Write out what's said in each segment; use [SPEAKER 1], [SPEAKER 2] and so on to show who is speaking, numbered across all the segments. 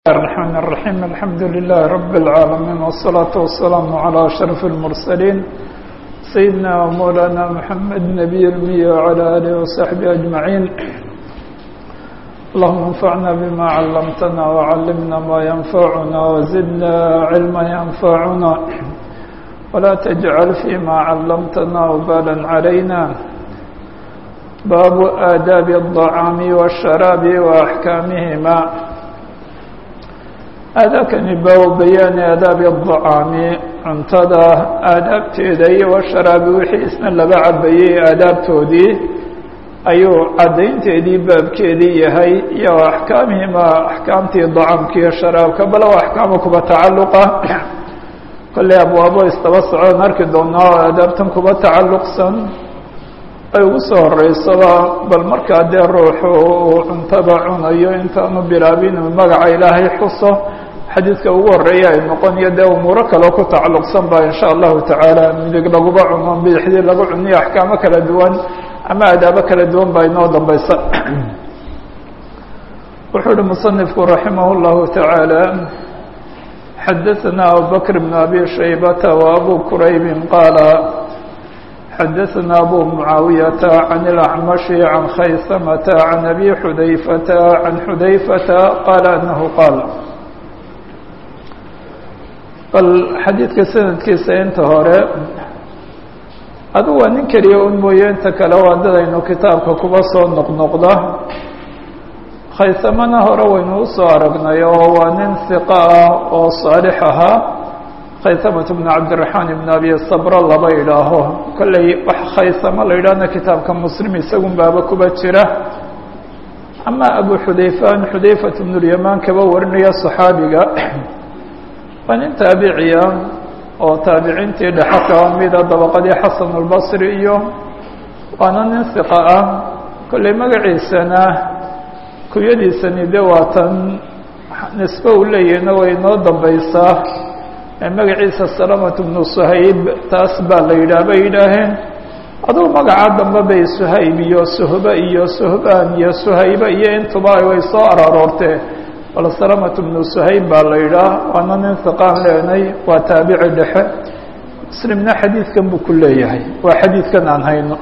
[SPEAKER 1] الرحمن الرحيم الحمد لله رب العالمين والصلاة والسلام على أشرف المرسلين سيدنا ومولانا محمد نبي المية وعلى آله وصحبه أجمعين اللهم انفعنا بما علمتنا وعلمنا ما ينفعنا وزدنا علما ينفعنا ولا تجعل فيما علمتنا وبالا علينا باب آداب الطعام والشراب وأحكامهما aadaabkani baabu bayaani aadaabi الطacaami cuntada aadaabteeda iyo washaraabi wixii isna laga cabayey aadaabtoodii ayuu caddaynteedii baabkeedii yahay iyo axkaamihima axkaamtii طacaamka iyo sharaabka bal o axkaama kuba tacaluqa kolley abwaabo istaba socon arki doonaa oo aadaabtan kuba tacaluqsan ay ugu soo horeysaba bal markaa dee ruuxu uu cuntada cunayo intaanu bilaabin magaca ilaahay xuso xadiidka ugu horeeya ay noqonayo dee umuuro kaleo ku tacalluqsan ba in sha allahu tacaala midig laguba cuno bidixdii lagu cuniyo axkaamo kala duwan ama adaabo kala duwan baa inoo dambeysa wuxuu uhi musanifku raximah اllahu tacaala xadaثna abubakr bn abi shaybata wa abu quraybi qaala xadaثna abu mucaawiyaةa can اlacmashi can khaysamata can abi xudayfata can xudayfata qaala anahu qaal bal xadiidka sanadkiisa inta hore adu waa nin keliya un mooye inta kale waa dadaynu kitaabka kuba soo noqnoqda khaysamana hore waynu usoo aragnay oo waa nin hiqa ah oo saalix ahaa khaysamatu bn cabdiraxmaan ibn abi sabra laba idhaaho kolley wax khaysamo la yidhaahna kitaabka muslim isagun baaba kuba jira ama abu xudayfan xudayfat bnulyamaan kaba warinaya saxaabiga waa nin taabiciya oo taabiciintii dhexe kaba mida dabaqadii xasan albasri iyo waana nin hiqa ah kolley magaciisana kunyadiisani de waatan nisbe uu leeyahna way noo dambeysaa magaciisa salamatu bnu suhayb taas baa la yidhaah bay yidhaaheen adugu magaca dambe bay suhayb iyo suhba iyo suhbaan iyo suhayba iyo intuba way soo araroortee bal salamatu bnu suhayb baa la yidhaah waana nin hiqaan leenay waa taabici dhexe muslimna xadiidkan buu ku leeyahay waa xadiidkan aan hayno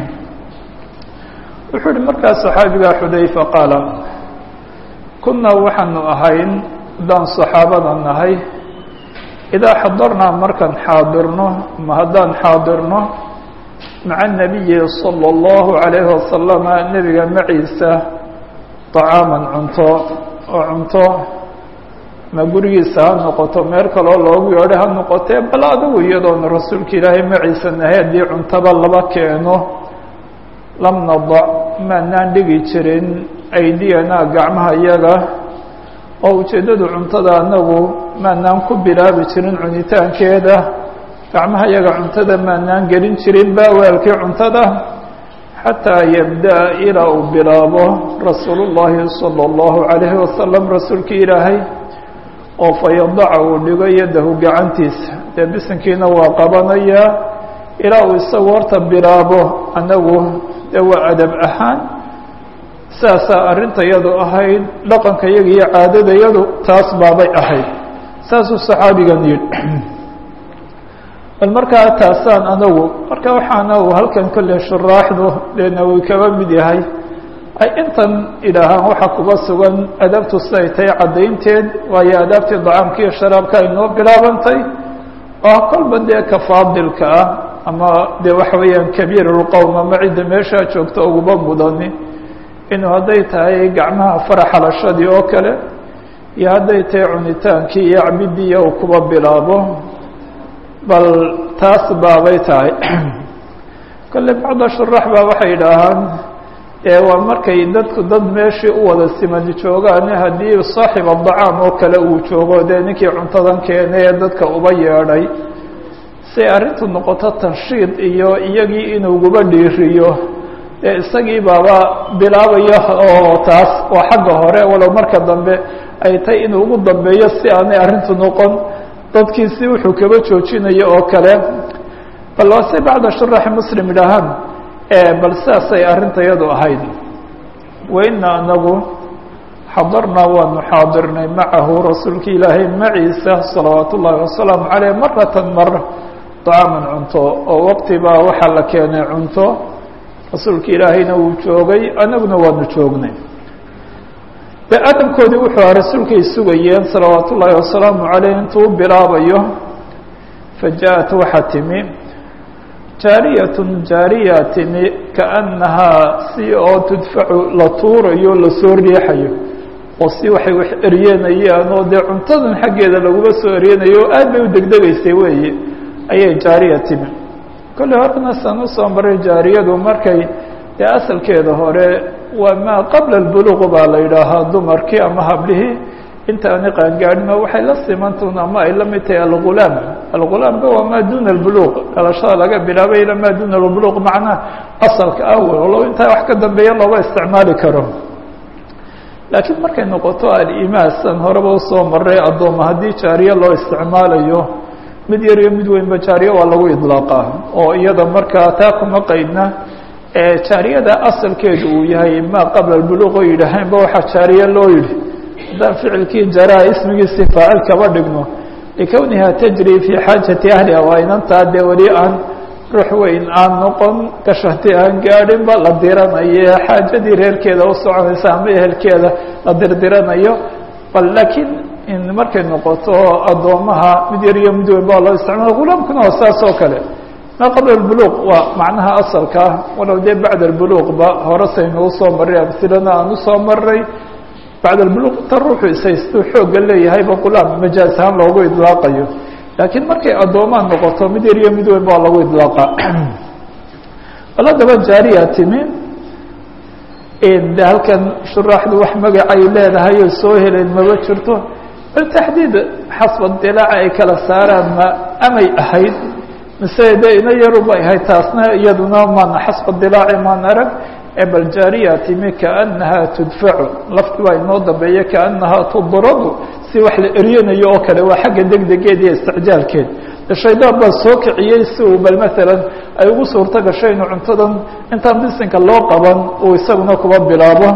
[SPEAKER 1] wuxuu uhi markaa saxaabiga xudayfa qaala kunaa waxaanu ahayn haddaan saxaabada nahay idaa xadarnaa markaan xaadirno ma haddaan xaadirno maca nabiyi salى اllahu عalayhi wasalama nebiga maciisa طacaaman cunto oo cunto ma gurigiisa ha noqoto meel kaloo loogu yeedho ha noqotee bal adigu iyadoona rasuulka ilaahay maciisa nahay haddii cuntaba laba keeno lam nadac maanaan dhigi jirin aydiyanaa gacmaha iyaga oo ujeeddadu cuntada anagu maanaan ku bilaabi jirin cunitaankeeda gacmaha iyaga cuntada maanaan gelin jirin baawaalkii cuntada xataa yabda-a ilaa uu bilaabo rasuulu llaahi sala allahu calayhi wasalam rasuulkii ilaahay oo fayadaca uu dhigo yadahu gacantiisa dee bisinkiina waa qabanayaa ilaa uu isagu horta bilaabo anagu dee waa adab ahaan saasaa arrintayadu ahayd dhaqanka yaga iyo caadadayadu taas baabay ahayd saasuu saxaabigan yidhi bal markaa taasaan anagu marka waxaana uu halkan kolley shuraaxdu deena uu kaba mid yahay ay intan idhaahaan waxaa kuba sugan adaabtu siday tahay caddaynteed waayo adaabtii dacaamka iyo sharaabka ay noo bilaabantay oo kolba dee ka faadilka ah ama dee waxa weeyaan kabiir lqowm ama cidda meeshaa joogta uguba mudani inuu hadday tahay gacmaha faraxalashadii oo kale iyo hadday tahay cunitaankii iyo cabidii uu kuba bilaabo bal taas baabay tahay kolley bacda shurax baa waxay idhaahaan waa markay dadku dad meeshii u wada simani joogaan haddii saaxiba dacaam oo kale uu joogo dee ninkii cuntadan keenay ee dadka uba yeedhay siay arrintu noqoto tanshiid iyo iyagii inuuguba dhiiriyo dee isagii baaba bilaabaya oo taas waa xagga hore walow marka dambe ay tahay inuu ugu dambeeyo si aanay arrintu noqon dadkiisi wuxuu kaba joojinayo oo kale bal waa si bacda shuraxi muslim idhaahaan bal sidaasay arrintayadu ahayd waina anagu xadarnaa waanu xaadirnay macahu rasuulka ilaahay maciisa salawaat ullaahi wasalaamu caleyh maratan mar dacaaman cunto oo waqti baa waxaa la keenay cunto rasuulka ilaahayna wuu joogay anaguna waanu joognay de adamkoodii wuxuu aha rasuulkay sugayeen salawaat ullaahi wasalaamu caleyh intuu bilaabayo fa ja-at waxaa timi jaariyatun jaariya timi kaannahaa si oo tudfacu la tuurayo lasoo riixayo oo si waxay wax eryenayaan oo dee cuntadan xaggeeda laguma soo eryanayo oo aad bay u degdegaysay weeye ayay jaariya timi kolley horena san usoo maray jaariyadu markay dee asalkeeda hore waa maa qabla albuluuq baa la yidhaahaa dumarkii ama hablihii inta ani qaangaadhima waxay la simantun ama ay la mid tahay algulaam algulaamka waa maa duna albuluuq dhalashada laga bilaabay ila maa duna albuluuq macnaa asalka ah walow intaa wax ka dambeeya looga isticmaali karo laakiin markay noqoto alimasan horeba usoo maray addooma haddii jaariye loo isticmaalayo mid yar iyo mid weynba jaariye waa lagu idlaaqaa oo iyada markaa taa kuma qaydna jaariyada asalkeedu uu yahay maa qabla albuluuq oo yidhaaheenba waxaa jaariye loo yidhi haddaan ficilkii jaraa ismigiisi faacil kaba dhigno likowniha tajri fii xaajati ahliha waa inantaa dee weli aan ruux weyn aan noqon gashati aan gaadhinba la diranayo xaajadii reerkeeda u soconaysa ama ehelkeeda la dirdiranayo bal laakiin markay noqoto addoomaha mid yar iyo mid weyn baa loo isticmaala gulaamkuna waa saas oo kale maa qabla albuluuq waa macnaha asalka ah walow dee bacda albuluuqba horesaynu usoo maray amsilana aan usoo maray bacd albuluuq inta ruuxu ishaystuu xoogga leeyahayba gulaam majaaz ahaan loogu idlaaqayo laakiin markay addoomaan noqoto mid yar iyo mid weyn baa lagu idlaaqa bal haddaba jaariya timi de halkan shuraaxdu wax magacay leedahay oo soo helayn maba jirto bal taxdiid xasba dilaaca ay kala saaraan ma amay ahayd mise de ina yarubay ahayd taasna iyaduna maana xasba dilaaci maan arag bal jaariya timi kaanahaa tudfacu lafti baa inoo dambeeya kaanahaa tudradu si wax la eryanayo oo kale waa xagga degdegeed iyo isticjaalkeed shaydaan baa soo kiciyey si uu bal maalan ay ugu suurto gasho inuu cuntadan intaan bisinka loo qaban uu isaguna kuba bilaabo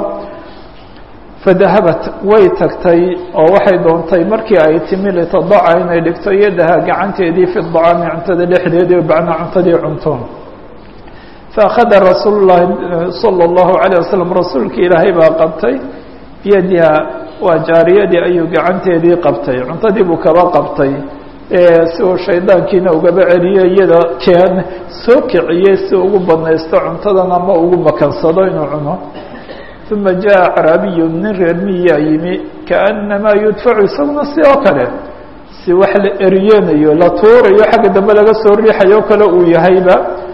[SPEAKER 1] fadahabat way tagtay oo waxay doontay markii ay timi litadaca inay dhigto yadaha gacanteedii fi dacaami cuntada dhexdeedii bacnaa cuntadii cunto faأkhada rasuul الlahi salى الlahu عalيه waslm rasuulka ilaahay baa qabtay biyadiha waa jaariyadii ayuu gacanteedii qabtay cuntadii buu kaba qabtay si uu shaydaankiina ugaba celiyo iyada keen soo kiciyey si ugu badnaysto cuntadan ama ugu makansado inuu cuno uma jaءa acraabiyu nin reer miyaa yimi kaأnamaa yudfacu isaguna si oo kale si wax la eryenayo la tuurayo xagga dambe laga soo riixayo kale uu yahayba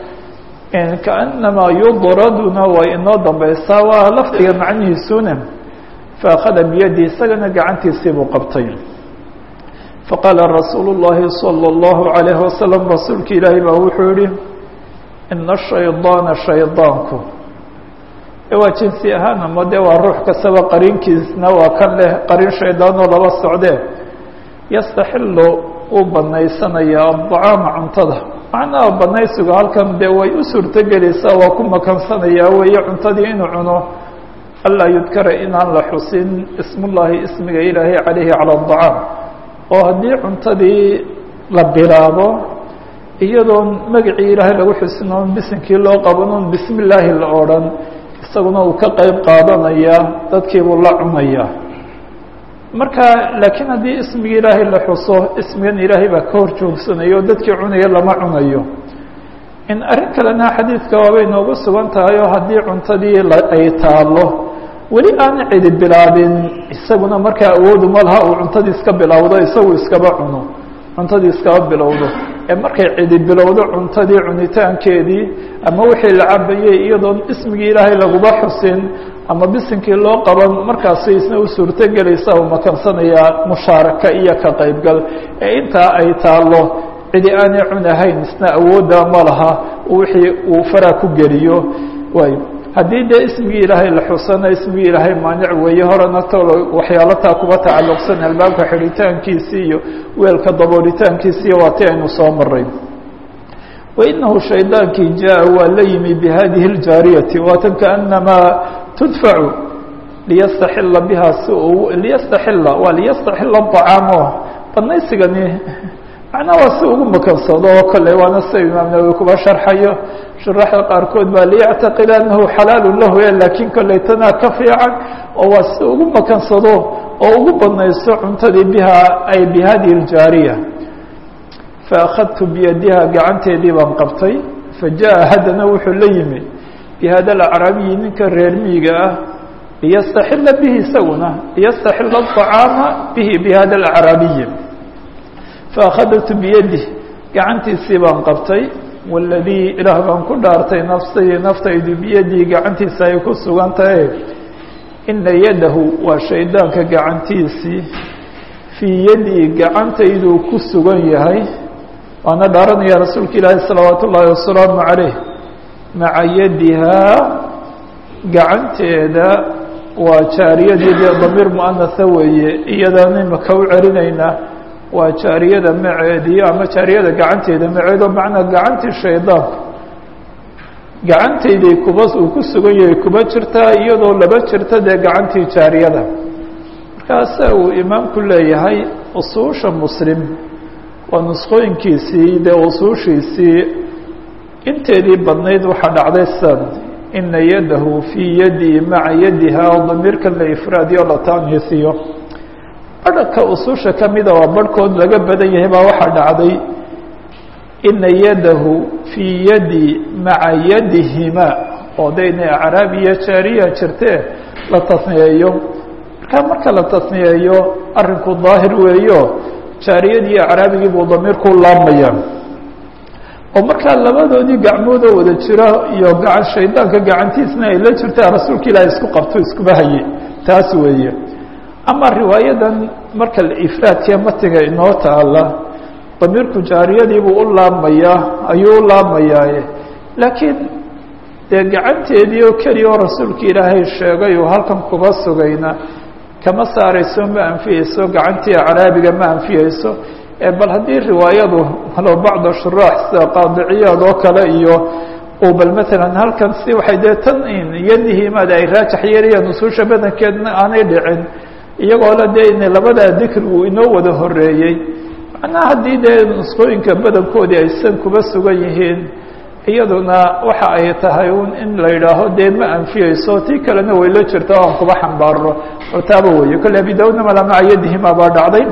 [SPEAKER 1] kaأnamaa yudraduna way inoo dambeysaa waa lafdiga macnihiisuna faأkhada biyadi isagana gacantiisii buu qabtay faqaala rasuulu الlahi salى الlahu عalayه wasalam rasuulka ilaahi baa wuxuu yihi ina shaydaana shaydaanku waa jinsi ahaan ama de waa ruux kastaba qarinkiisna waa kan leh qarin shaydaanoo laba socdee yastaxilu uu banaysanayaa aطacaama cuntada macnaha banaysigu halkan dee way u suurtogelaysaa waa ku makansanayaa weeye cuntadii inuu cuno anlaa yudkara inaan la xusin ismullaahi ismiga ilaahay calayhi calى الطacaam oo haddii cuntadii la bilaabo iyadoon magacii ilaahay lagu xusin oon bisinkii loo qaban oon bismi illaahi la odhan isaguna uu ka qeyb qaadanayaa dadkii buu la cunayaa marka laakiin haddii ismigii ilaahay la xuso ismigan ilaahay baa ka hor joogsanayo oo dadkii cunaya lama cunayo in arrin kalena xadiidka waabay noogu sugan tahay oo haddii cuntadii ay taalo weli aan cidi bilaabin isaguna markaa awoodu ma laha uu cuntadii iska bilowdo isagu iskaba cuno cuntadii iskaba bilowdo ee markay cidi bilowdo cuntadii cunitaankeedii ama wixii la cabayey iyadoon ismigii ilaahay laguba xusin ama bisinkii loo qaban markaasi isna u suurtogelaysa uu makansanayaa mushaaraka iyo ka qaybgal ee intaa ay taalo cidi aanay cunahayn isna awoodda ma laha wixii uu faraa ku geliyo waay haddii dee ismigii ilaahay la xusana ismigii ilaahay maanic weeye horena tolo waxyaalo taa kuba tacalluqsan albaabka xidhitaankiisii iyo weelka daboolitaankiisi iyo waa ti aynu soo maray wainahu shaydaankii jaa waa la yimi bihadihi اljaariyati waatan kaanamaa tudfacu liyastaxila biha si uu liyastaxila waa liyastaxila acaamo banaysigani macnaha waa si ugu makansado oo kale waana sida imaam nawowi kuba sharxayo shuraxda qaarkood baa liyactaqida anahu xalaalu lahu e laakiin kolley tanaa ka fiican oo waa si ugu makansado oo ugu badnayso cuntadii biha ay bihadihi ljaariya faأkhadtu biyadiha gacanteedii baan qabtay fajaءa haddana wuxuu la yimi bihada alacraabiyi ninka reer miyiga ah liyastaxila bihi isaguna liyastaxila aطacaama bihi bihada alacraabiyi faأkhadtu biyadih gacantiisii baan qabtay waladii ilaah baan ku dhaartay nafsii naftaydu biyadii gacantiisa ay ku sugan tahay ina yadahu waa shaydaanka gacantiisii fii yadii gacantayduu ku sugan yahay waana dhaaranaya rasuulka ilaahi salawaat ullaahi wasalaamu calayh maca yadihaa gacanteeda waa jaariyadii dee damiir muanatha weeye iyadaan imaka u celinaynaa waa jaariyada maceedii ama jaariyada gacanteeda maceedo macnaa gacantii shaydaanku gacantayday kuba uu ku sugan yahay kuba jirtaa iyadoo laba jirta dee gacantii jaariyada markaasa uu imaamku leeyahay usuusha muslim waa nusqooyinkiisii dee usuushiisii inteedii badnayd waxaa dhacday san ina yadahu fii yadii maca yadiha oo damiirkan la ifraadiyo la taanisiyo barhka usuusha ka mida waa barhkood laga badan yahay baa waxaa dhacday ina yadahu fii yadi maca yadihima oo de inay acraabiya jaariya jirtee la tasniyeeyo markaa marka la tasniyeeyo arrinku daahir weeyo jaariyadii acraabigii buu damiirku laabmaya oo markaa labadoodii gacmoodoo wada jira iyo gacan shaydaanka gacantiisna ay la jirtaa rasuulka ilaahay isku qabto iskuba haye taas weeye ama riwaayadan marka ifraadkee matiga inoo taala damiirku jaariyadiibuu u laabmayaa ayuu u laabmayaaye laakiin dee gacanteedii oo keliya oo rasuulka ilaahay sheegay uu halkan kuba sugayna kama saarayso ma anfiyeyso gacantii acraabiga ma anfiyeyso bal haddii riwaayadu halo bacda shuraax sida qaadiciyaad oo kale iyo uu bal matalan halkan si waxay dee tan yadihimaad ay raajax yeelayaan usuusha badankeedna aanay dhicin iyagoo la dee in labadaa dikrigu inoo wada horeeyey macnaha haddii dee nusqooyinka badankoodii aysan kuba sugan yihiin iyaduna waxa ay tahay un in la yidhaaho dee ma anfiyeyso tii kalena way la jirta o aan kuba xambaarno oo taaba weeye kolle abi daudna mala maca yadihima baa dhacday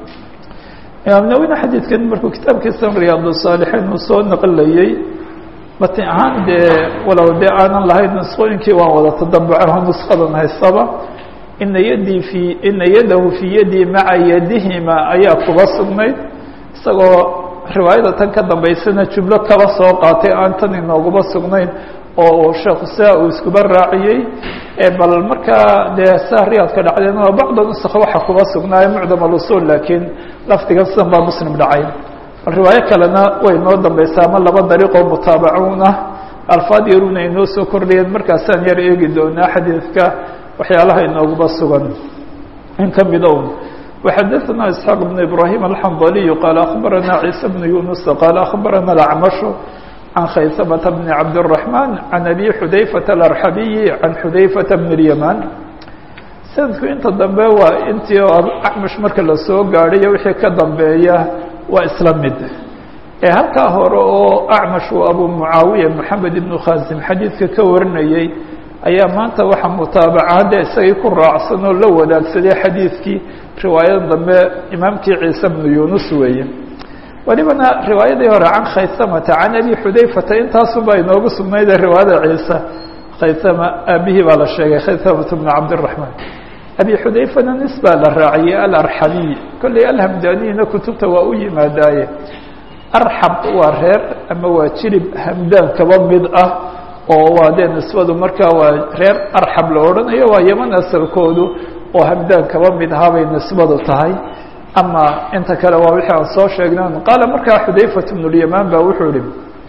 [SPEAKER 1] imaam nawina xadiidkan markuu kitaabkiisa riyaad saalixiin uu soo naqlayey matin ahaan dee walow dee aanan lahayn nusqooyinkii waan wada tadambucaho nuskadan haystaba ina yadii fi ina yadahu fii yadii maca yadihima ayaa kuba sugnayd isagoo riwaayada tan ka dambaysana jumlo kaba soo qaatay aan tan inooguma sugnayn oo sheekhu saa uu iskuba raaciyey bal markaa dee saa riyaadka dhacdeen oo bacda nusk waxa kuba sugnaaye mucdam alusul laakiin lafdigan sidan baa muslim dhacay bal riwaayo kalena way noo dambaysaa ama laba dariiqoo mutaabacuun ah alfaad yaruna inoo soo kordhayeen markaasaan yar eegi doonaa xadiidka waxyaalaha inooguba sugan in ka mida un وxadثna isحاq بن ibrahيم الحنظلي qال أخbarana عيسى بن يuنس qال أخbarana الأعمش عن khaysمة بن cabدالرحمن عن أbي xudayفة الأرxaبي عan xudayفة بن اليمان sanadku inta dambe waa intii acmash marka lasoo gaadhayo wixii ka dambeeya waa isla mid ee halkaa hore oo acmash uu abu mucaawiya moxamed ibnu khaasim xadiidka ka warinayey ayaa maanta waxaa mutaabacahadde isagii ku raacsan oo la wadaagsaday xadiidkii riwaayada dambe imaamkii ciise bnu yunus weeye welibana riwaayadii hore can khaysamata can abi xudayfata intaasunbaa inoogu sugnayde riwaayada ciise khaysama aabihii baa la sheegay khaysamata bnu cabdiraxmaan abi xudayfana nis baa la raaciyey alarxamiy kolley alhamdaniyina kutubta waa u yimaadaaye arxab waa reer ama waa jilib hamdaan kaba mid ah oo waa dee nisbadu markaa waa reer arxab la odhanayo waa yeman asalkoodu oo hamdaan kaba mid ahaabay nisbadu tahay ama inta kale waa wixii aan soo sheegna qaala markaa xudayfat bnu lyamaan baa wuxuu ihi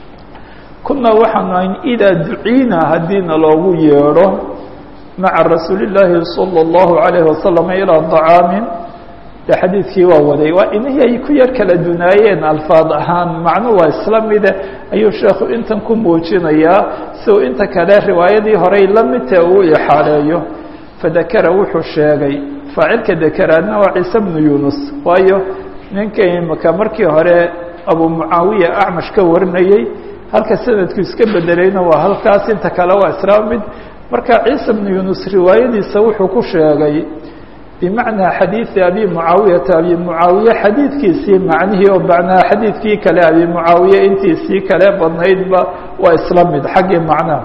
[SPEAKER 1] kunaa waxaanu ahayn idaa duciina haddiina loogu yeedho maca rasuuli llaahi salى اllahu alayhi wasalam ilaa طacaamin de xadiidkii waa waday waa inihii ay ku yar kala dunaayeen alfaad ahaan macnu waa isla mide ayuu sheekhu intan ku muujinayaa si uu inta kale riwaayadii horey la midta uu ixaaleeyo fadakara wuxuu sheegay faacilka dakaraadna waa ciise bnu yunus waayo ninka imaka markii hore abu mucaawiya acmash ka warinayey halka sanadku iska bedelayna waa halkaas inta kale waa israa mid marka ciise bnu yunus riwaayadiisa wuxuu ku sheegay bimacnaa xadiidi abi mucaawiyata abi mucaawiye xadiidkiisii macnihii oo macnaha xadiidkii kale abi mucaawiye intiisii kale badnaydba waa isla mid xaggii macnaha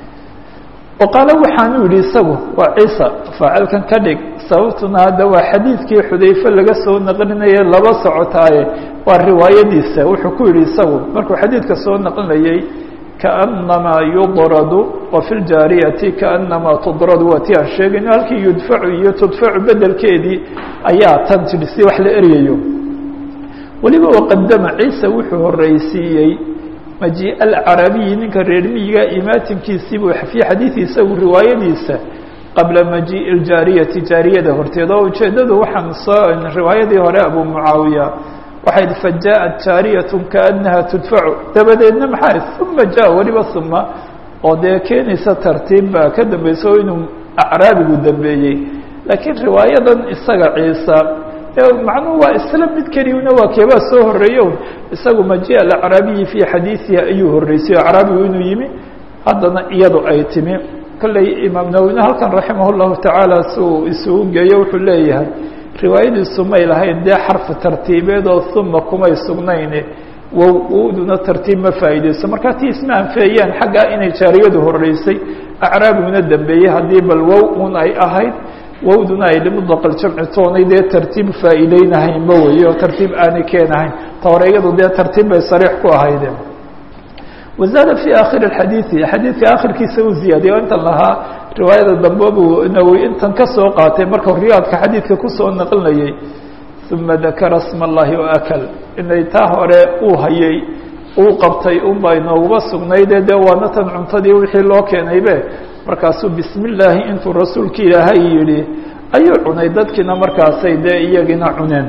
[SPEAKER 1] o qaale waxaanu yidhi isagu waa ciisa faacilkan ka dhig sababtuna hadda waa xadiidkii xudayfe laga soo naqlinayay laba socotaaye waa riwaayadiisa wuxuu ku yidhi isagu markuu xadiidka soo naqlinayey kaأnamaa yudradu wa fi ljaariyati kaأnamaa tudradu waa ti aan sheegayno halkii yudfacu iyo tudfacu bedelkeedii ayaa tan tidhi si wax la eryayo weliba waqadama ciise wuxuu horeysiiyey maji alcarabiyi ninka reer miyiga imaatinkiisiibuu fii xadiidi isagu riwaayadiisa qabla majiiءi اljaariyati jaariyada horteed oo ujeedadu waxaan soo riwaayadii hore abu mucaawiya waxay fajaءat jaariyaة kaأnaha tudfacu dabadeedna maxaa uma ja weliba uma oo dee keenaysa tartiib baa ka dambeysa oo inuu acraabigu dambeeyey laakiin riwaayadan isaga ciisa macnuhu waa isla mid keliyuna waa keebaa soo horeeyo isagu maji alacraabiyi fii xadiiثihi ayuu horeysay acraabigu inuu yimi haddana iyadu ay timi kolley imaam nawowine halkan raximah الlahu tacaala si uu isugu geeyo wuxuu leeyahay riwaayadiisu may lahayn dee xarfi tartiibeed oo uma kumay sugnayne wow wowduna tartiib ma faa'iideyso markaa tii isma anfeeyaan xaggaa inay jaariyadu horeysay acraabiguna dambeeyey haddii bal wow un ay ahayd wowduna ay limutlaq aljamci toonay dee tartiib faa'iideynahayn ma weeye oo tartiib aanay keenahayn ta hore iyadu dee tartiib bay sariix ku ahaydeen wazaada fii aakhiri xadiidi xadiidka akhirkiisa uu ziyaadiyay oo intan lahaa riwaayada dambe buu nawowi intan ka soo qaatay marka riyaadka xadiidka kusoo naqlinayay uma dakara sma allahi waakal inay taa hore uu hayay uu qabtay unbaa inooguma sugnaydee dee waana tan cuntadii wixii loo keenaybe markaasuu bismi illaahi intuu rasuulki ilaahay yidhi ayuu cunay dadkiina markaasay dee iyagina cuneen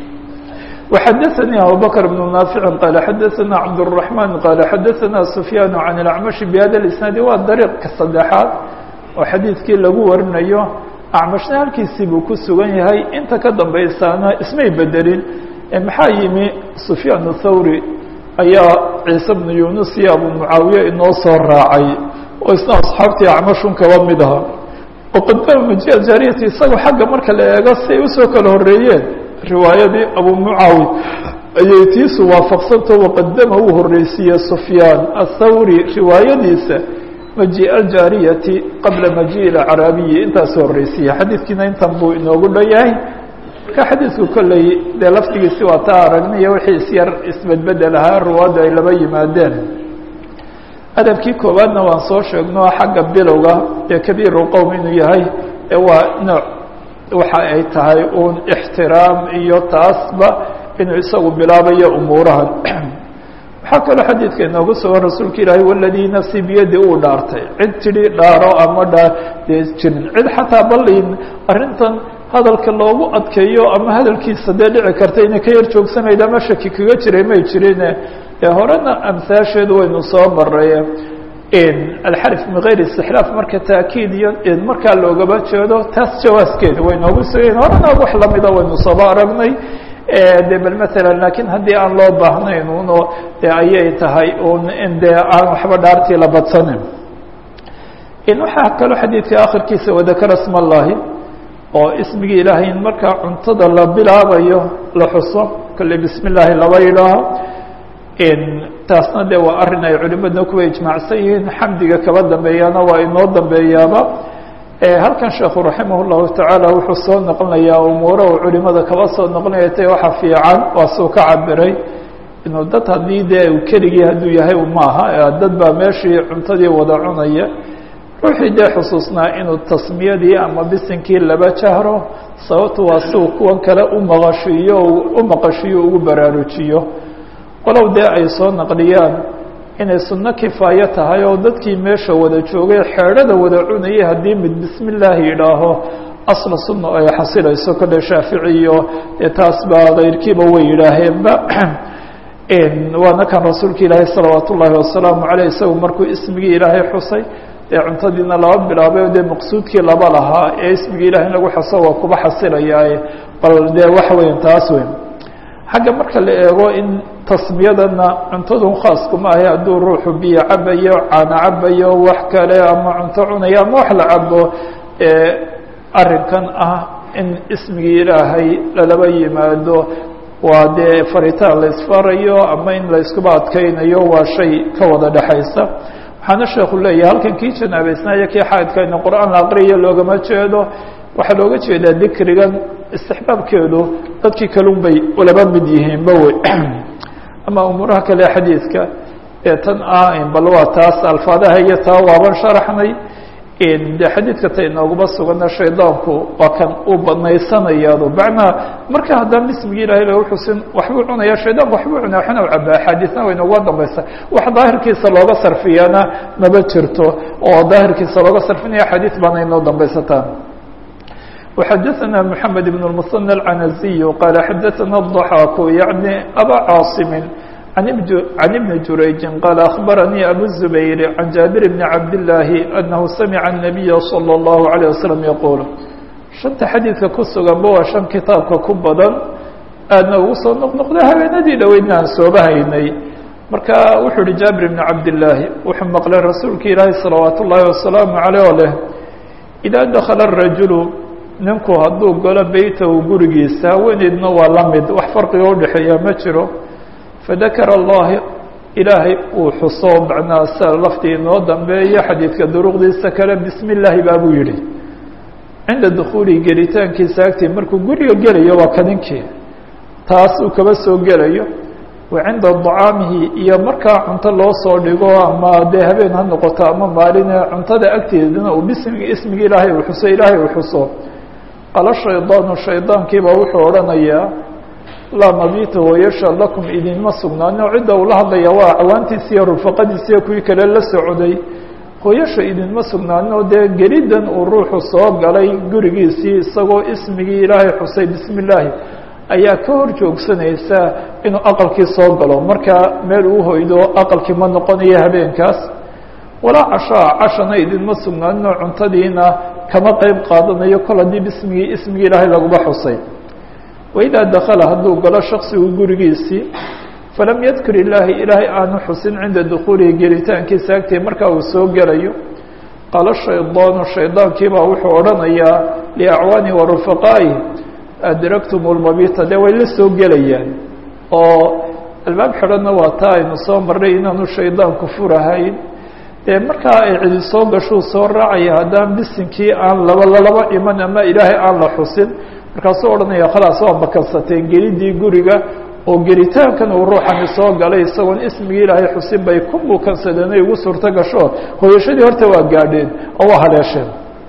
[SPEAKER 1] وxadثnي abubكر بن ناaفع qال xadثna cبدالرحمن qال xadثna سفyاn عن الأعمش بhada الإسناaد waa dريqka saddexaad oo xadiidkii lagu warinayo acmashna halkiisii buu ku sugan yahay inta ka dambaysaana ismay bedelin maxaa yimi سفyاn الthawrي ayaa ciise بن yunus iyo abu muعaawiye inoo soo raacay oo isna asxaabtii acmashun kaba mid aha وqadama maji jaariyati isaga xagga marka la eego si ay usoo kala horeeyeen riwaayadii abu mucaawi ayay tiisu waafaqsanto waqadama uu horeysiiye sufyaan athawri riwaayadiisa maji aljaariyati qabla maji acraabiyi intaasu horeysiiye xadiidkiina intan buu inoogu dhan yahay marka xadiidku kolley dee laftigiisi waa taa aragnaya wixii isyar isbedbedel ahaa ruwaaddu ay laba yimaadeen adabkii koowaadna waan soo sheegno xagga bilowga ee kabiiru qowm inuu yahay ee waa nooc waxa ay tahay uun ixtiraam iyo taasba inuu isagu bilaabayo umuurahan waxaa kaloo xadiidka inoogu sugan rasuulka ilaahay waladii nafsi biyadi uu dhaartay cid tidhi dhaaro ama dhaa dee jirin cid xataa balin arrintan hadalka loogu adkeeyo ama hadalkiisa dee dhici karta inay ka yar joogsanayda ama shaki kaga jiray may jirine ee horena amhaasheedu waynu soo maray alxarf min gayr istixlaaf marka taakiid iyo markaa loogaba jeedo taas jawaaskeeda way noogu sugayn horena wax lamida waynu sooba aragnay de bal maala lakiin haddii aan loo baahnayn uno de ayay tahay un in dee aan waxba dhaartii la badsanin waxaa kaloo xadiidka akhirkiisa wadakara sma allahi oo ismigii ilaahay in markaa cuntada la bilaabayo la xuso kolley bismi illaahi laba yidhaaho taasna de waa arrin ay culimadna kuwa ijmaacsan yihiin xamdiga kaba dambeeyaana waa inoo dambeeyaaba halkan sheekhu raximah llahu tacaala wuxuu soo noqonayaa umuura uu culimada kaba soo noqonaya te waxa fiican waa suu ka cabiray inuu dad haddii dee u keligii hadduu yahay maaha dad baa meeshii cuntadii wada cunaya ruuxii dee xusuusnaa inuu tasmiyadii ama bisinkii laba jahro sababtu waa si uu kuwan kale umaqashiiyo u maqashiyo ugu baraarujiyo walow dee ay soo naqliyaan inay sunno kifaayo tahay oo dadkii meesha wada joogay xeedhada wada cunayay haddii mid bismi illaahi yidhaaho asla sunna ay xasilayso kolle shaafici iyo dee taas baa kayrkiiba way yidhaaheenba waana kan rasuulka ilaahay salawaat ullaahi wasalaamu caleyh isagu markuu ismigii ilaahay xusay ee cuntadiina laba bilaabay dee maqsuudkii laba lahaa ee ismigii ilaah in lagu xaso waa kuba xasilayaaye bal dee waxa weya taas weyn xagga marka la eego in tasmiyadana cuntadun khaaskuma ahe hadduu ruuxu biyo cabayo caano cabayo wax kale ama cunto cunayo ama wax la cabo arrinkan ah in ismigii ilaahay lalaba yimaado waa dee faritaan la isfarayo ama in la iskuba adkeynayo waa shay ka wada dhexaysa waxaana sheekhu leeyahay halkan kii janaabeysnaayo kii xaadkayna qur-aan la aqriyayo loogama jeedo waxaa looga jeedaa dikrigan istixbaabkeedu dadkii kalun bay laba mid yihiinba wey ama umuuraha kale xadiidka ee tan ah bal waa taas alfaadaha iyo taa waaban sharaxnay de xadiidka ta inooguma sugana shaydaanku waa kan uu banaysanayaado macnaa marka haddaan ismigii ilahay lagu xusin waxbuu cunaya shaydaanku waxbuu cunaya waxna u cabaa axaadiisna way inooga dambaysa wax daahirkiisa looga sarfiyana maba jirto oo daahirkiisa looga sarfinaya xadiis baana inoo dambaysataa وxadثna محamed بن المثنى العنزي qال xadثna الضحاk يعnي أbا cاaصم عن بن جurayج qال أخبرني أbو الزبير عن جابر بن عبد الله أنه سمع النبي صلى الله عليه وسلم يقول شhanta xadيiثka ku suganba waa شhan kitaabka ku badan aadna ugu soo noqnoqda habeenadii dhoweydna aan sooba haynay marka wuxuu hi jابر بن عبد اللahi wuxuu maqlay rasuulka ilaahi صلaوaaت الlahi وaسلام عليه o leh إذا dkل الرaجuل ninku hadduu galo beytahu gurigiisa haweeneydna waa la mid wax farqiga udhexeeya ma jiro fadakara allahi ilaahay uu xuso macnaa sa laftii inoo dambeeyo xadiidka duruqdiisa kale bismi illaahi baabuu yihi cinda dukhuulihi gelitaankiisa agtii markuu guriga gelayo waa kaninkii taas uu kaba soo gelayo wa cinda dacaamihi iyo markaa cunto loo soo dhigo ama dee habeen ha noqoto ama maaline cuntada agteedana uu bismigi ismigi ilaahay uu xuso ilaahay uu xuso qala shaydaanu shaydaankiibaa wuxuu odhanayaa laa mabita wayasha lakum idinma sugnaano cidda uu la hadlaya waa acwaantiisi iyo rufaqadiisiiyo kuwii kale la socday hooyasha idinma sugnaano dee geliddan uu ruuxu soo galay gurigiisii isagoo ismigii ilaahay xusay bismi illaahi ayaa ka hor joogsanaysa inuu aqalkii soo galo markaa meel uu hoydo aqalkii ma noqonayo habeenkaas walaa cashaa cashana idinma sugnaanino cuntadiina kama qeyb qaadanayo kol haddii bismigii ismigii ilaahay laguba xusay waidaa dakala hadduu galo shaksigu gurigiisii falam yadkur illaahi ilaahay aanu xusin cinda dukhuulihi gelitaankiisa agtii markaa uu soo gelayo qaala shaydaanu shaydaankiibaa wuxuu odhanayaa liacwaani wa rufaqaa'i adraktum lmabita dee way la soo gelayaan oo albaab xidhanna waa taa aynu soo marnay inaanu shaydaanku furahayn dee markaa ay cidi soo gashuu soo raacaya haddaan bisinkii aan laba lalaba iman ama ilaahay aan la xusin markaasuu odhanaya khalaas waa makansateen gelidii guriga oo gelitaankan uu ruuxani soo galay isagoon ismigii ilaahay xusin bay ku mukansadeen ay ugu suurto gasho hooyashadii horta waa gaadheen oo waa haleesheen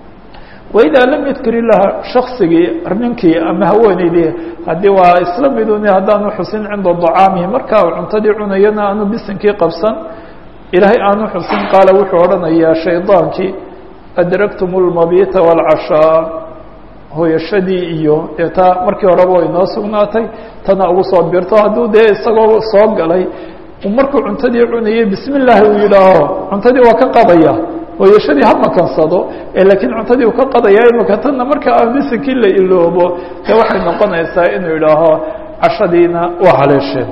[SPEAKER 1] waidaa lam yadkur ilaha shaksigii ninkii ama haweeneydii haddii waa isla miduni haddaanu xusin cinda dacaamihi markaa uu cuntadii cunayana aanu bisinkii qabsan ilaahay aanu xusin qaala wuxuu odhanayaa shaydaankii adraktum lmabita wاlcashaa hooyashadii iyo dee taa markii horeba way noo sugnaatay tana ugu soo birto hadduu dee isagoo soo galay markuu cuntadii cunayay bismi illaahi uu yidhaaho cuntadii waa ka qadaya hooyashadii ha makansado laakiin cuntadii uu ka qadaya imaka tanna marka aan bisinkii la iloobo dee waxay noqonaysaa inuu yidhaaho cashadiina waa haleesheen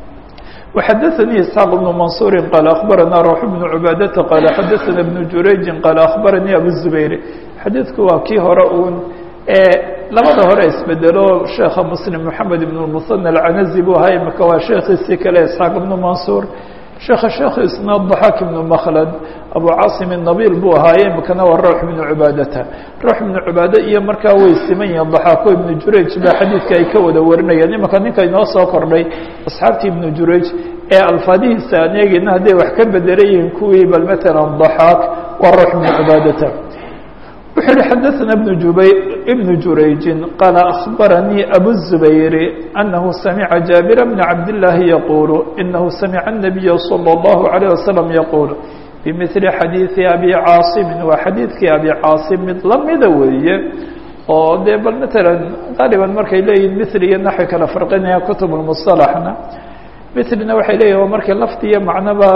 [SPEAKER 1] وxadثnي اسحاq بن منصuر qال أخبرnا روح بن عباadة qال xadثna بن jurayج qال أخبرني أbو الزبير xadiidku waa kii hore un labada hore isbedelo sheekha msلم محamed بن المثنى العنزي buu ahaa imika waa sheekiisii kale اسحاaq بن منصuر sheeka sheekiisna ضحاk بن مkلد أbو cاaصم النبيل buu ahaaye imikana waa روح بن عباadةa روح بن عباadة iyo markaa way siman yihiin ضحاako iبن jurayج ba xadiidka ay ka wada warinayaan imika ninka inoo soo kordhay أصxaabtii iبن jurayج ee alfaadihiisa aan eegeyna hadday wax ka bedelan yihiin kuwii bal mثalا ضحاak waa روح بن عباadةa wuxuu yihi xadaثna بن jubayr بن jurayجi qال أخbarnيi أbو الزبير أنه سمعa جابر بن عبد اللahi يقuل إنه سمع النبي صلى الله عليه وسلم يقuل بمثل xadيiثi أbي cاaصم waa xadiidkii أbي cاaصم mid lamida weeye oo dee bal mثalا غaaliبا markay leeyihin mثl iyo naxwi kala farqinaya kutub المصطلحna mثlina waxay leeyihin waa markay lafti iyo macnoba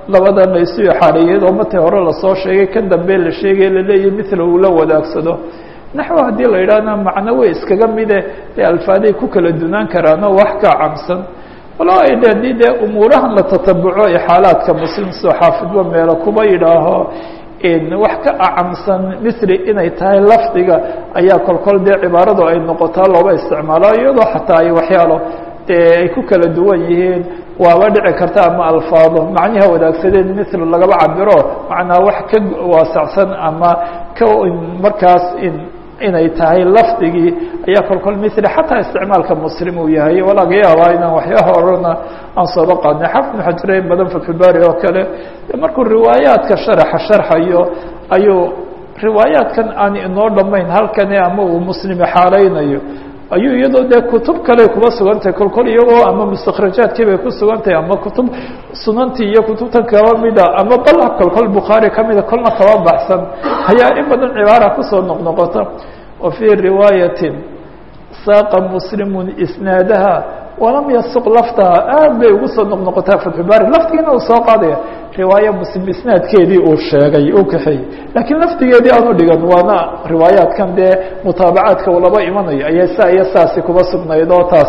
[SPEAKER 1] labadan la isu ixaariyey oo matay hore lasoo sheegay kan dambe la sheegay laleeyahy mithla uu la wadaagsado naxwo haddii la yidhaahna macno way iskaga mide dee alfaaday ku kala dunaan karaano wax ka camsan walo ay de haddii dee umuurahan la tatabuco ee xaalaadka muslim soo xaafidba meelo kuba yidhaaho wax ka acamsan misri inay tahay lafdiga ayaa kolkol dee cibaaradu ay noqotaa looba isticmaalo iyadoo xataa ay waxyaalo dee ay ku kala duwan yihiin waaba dhici karta ama alfaado macniha wadaagsadeen misr lagaba cabiro macnaa wax ka waasacsan ama ka markaas inay tahay lafdigii ayaa kolkol misri xataa isticmaalka muslim uu yahay walaa ga yaabaa inaan waxyaha orana aan sooba qaadnay xafid ibnu xajire in badan fatxulbaari oo kale markuu riwaayaadka sharaxa sharxayo ayuu riwaayaadkan aan inoo dhamayn halkani ama uu muslim xaaleynayo ayuu iyadoo dee kutub kale kuba sugantahay kolkol iyagoo ama mustakrajaadkii bay ku sugantahay ama kutub sunantii iyo kutubtan kaba mida ama bal kolkol bukhaari kamida kolna kaba baxsan ayaa in badan cibaara kusoo noqnoqota wa fii riwaayatin saaqa muslimun isnaadaha walam yasuq laftaha aad bay ugu soo noqnoqotaa fatxubaari laftigiina uu soo qaadaya riwaaya muslim isnaadkeedii uu sheegay uu kaxeeyey laakiin laftigeedii aanu dhigan waana riwaayaadkan dee mutaabacaadka uu laba imanayo ayay saa iyo saasi kuba sugnayd oo taas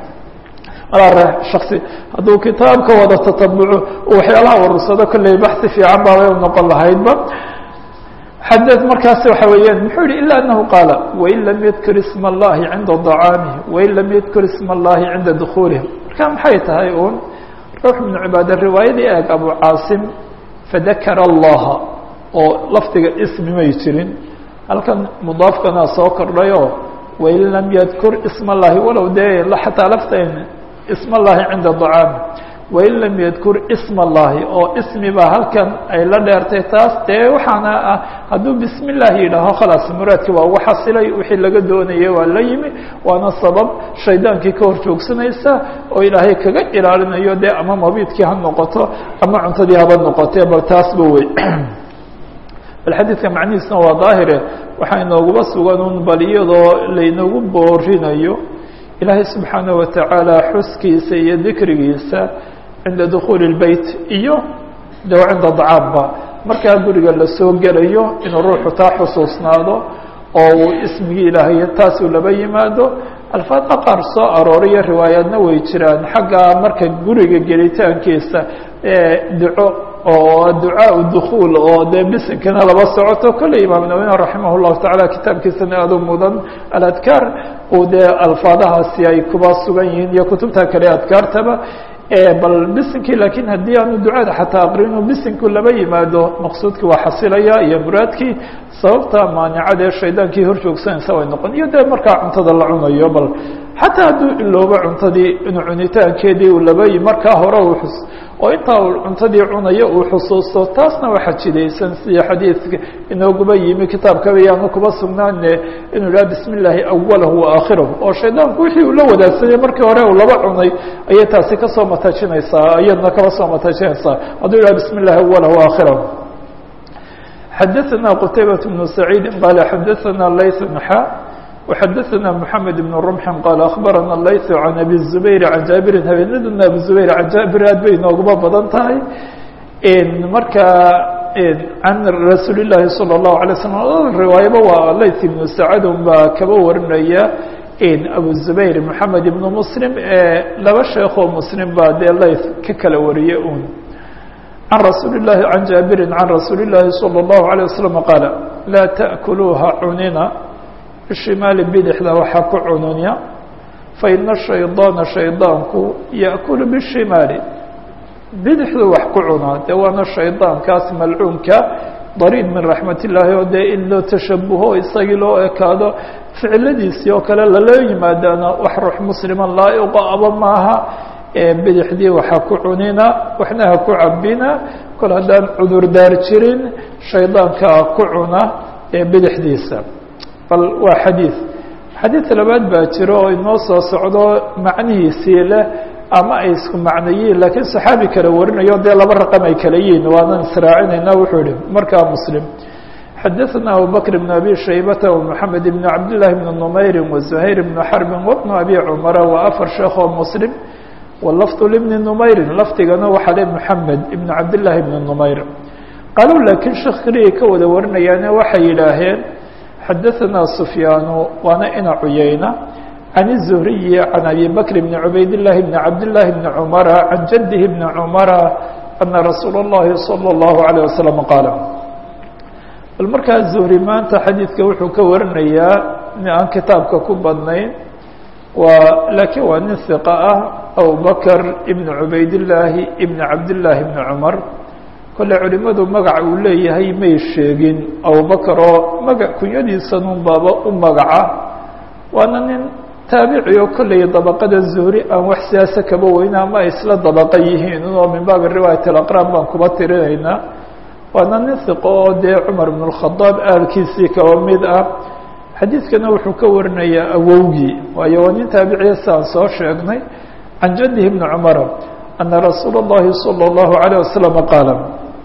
[SPEAKER 1] malaa shaksi hadduu kitaabka wada tatabuco waxyaalaha warursado kolley baxsi fiican baabay u noqon lahaydba xadad markaasi waxa weeyaan muxuu yihi ila anahu qaala wain lam yadkur isma اllahi cinda dacaamih wain lam yadkur isma اllahi cinda dukuulih marka maxay tahay un ruux ibnu cibaade riwaayadii eeg abu caasim fadakara allaha oo lafdiga ismi may jirin halkan mudaafkana soo kordhayoo wain lam yadkur isma اllahi walow dee xataa laftan isma اllahi cinda dacaamih wain lam yadkur isma اllahi oo ismi baa halkan ay la dheertay taas dee waxaana ah hadduu bismi اllahi yidhaaho khalaas muraadki waa ugu xasilay wixii laga doonayay waa la yimi waana sabab shaydaankii ka hor joogsanaysa oo ilaahay kaga ilaalinayo dee ama mabiidkii ha noqoto ama cuntadii haba noqotee bal taasba wey bal xadiidka macnihiisna waa daahire waxaa inooguba sugan un bal iyadoo laynoogu boorinayo ilaahay subxaanaه watacaala xuskiisa iyo dikrigiisa cinda dukuuli اlbeyt iyo de cinda dacaamba markaa guriga lasoo gelayo inuu ruuxu taa xusuusnaado oo uu ismigii ilaahay taasuu laba yimaado alfaada qaar soo arooriyo riwaayaadna way jiraan xagga marka guriga gelitaankiisa duco oo ducaa dukuul oo dee bisinkana laba socoto kolley imaam nawina raximah llahu tacaala kitaabkiisana aadu mudan aladkaar uu dee alfaadahaasi ay kuba sugan yihiin iyo kutubta kale adkaartaba bal bisinkii lakiin haddii aanu ducada xataa aqrinu bisinku laba yimaado maqsuudkii waa xasilaya iyo muraadkii sababta maanicadee shaydaankii hor joogsanaysa way noqon iyo dee markaa cuntada la cunayo bal xataa hadduu iloobo cuntadii inuu cunitaankeedii uu laba markaa hore uu xus oo intaa uu cuntadii cunayo uu xusuusto taasna waa xajidaysan sida xadiidka inooguba yimi kitaabkaba yaanu kuba sugnaane inuu yidhaha bismi illaahi awalahu wa aakhirahu oo shaydaanku wixii uu la wadaagsaday markii hore uu laba cunay ayay taasi kasoo matajinaysaa iyadna kaba soo matajinaysaa hadduu yidhaha bismi illahi awalahu aakhirahu xadaثna qtaybaة بن سacيidi qala xadaثna layث نxa وxadaثna mحamed بن رمح qال أخbarana layث عan abi الزubayr عan jaabirin habeenadana abu زubayr can jaabir aad bay nooguma badan tahay marka can rasuul الlahi salى الlahu عalيه وsلم riwaayaba waa layث iبn sacad un baa kaba warinaya abu زubayr mحamed iبn mslim laba sheekoo mslim baa dee layth ka kala wariye un عن رsuuل اللhi عن jاaبiri عن رasuuل اللahi صلى الله عليه وسلم qاaل لاa تأكلوuha cunina بشhimaali bidixda waxa ku cununya faإن الشhayطاaنa شhayطاanku يأكل bالشhimaali bidixdu wax ku cunaa de waana shayطاankaas malcuunka ضarيid min رaحmaة الlahi oo dee in loo tashabuho isagii loo ekaado ficiladiisii oo kale lala yimaadaana wax ruux mslima laaئqa aba maaha bidixdii waxa ku cunina waxna ha ku cabina kol haddaan cudurdaar jirin shaydaankaa ku cuna bidixdiisa bal waa xadiid xadiid labaad baa jiro oo inoo soo socdo macnihiisii leh ama ay isku macnayiin laakiin saxaabi kale warinayo dee laba raqam ay kala yihiin waanan israacinayna wuxuu yihi markaa muslim xadaثna abubakr بn abi shaybata ومحamed بn cabd لlahi بn نmayri وزuhayr بn xarbi وبn abi cmara waa afar sheekoo muslim walafdu libni numayrin lafdigana waxaa le moxamed ibn cabdillaahi ibni numayr qaaluu laakiin sheekh keliya ka wada warinayaane waxay yidhaaheen xadaanaa sufyaanu waana ina cuyeyna can الzuhriyi can abi bakr bni cubayd llaahi bni cabdillaahi bni cumara can jadihi bni cumara ana rasuula اllahi salى اllahu عalيه wasalam qaala bal markaa zuhri maanta xadiidka wuxuu ka warinayaa aan kitaabka ku badnayn waa laakiin waa nin hiqa ah abubakr ibn cubaydillaahi ibn cabdillaahi ibni cumar kolle culimadu magaca uu leeyahay may sheegin abubakar oo maga kunyadiisanun baaba u magaca waana nin taabici oo kolley dabaqada zuhri aan wax siyaasa kaba weyna ama ay isla dabaqa yihiin oo min baabi riwaayat alaqraan baan kuba tirinaynaa waana nin hiqo oo dee cumar ibn اlkhadaab aalkiisii kaba mid ah xadiidkana wuxuu ka warinayaa awowgii waayo waa nin taabiciya si aan soo sheegnay can jadihi bni cumara ana rasuula اllahi salى اllahu عalيه wasalam qaala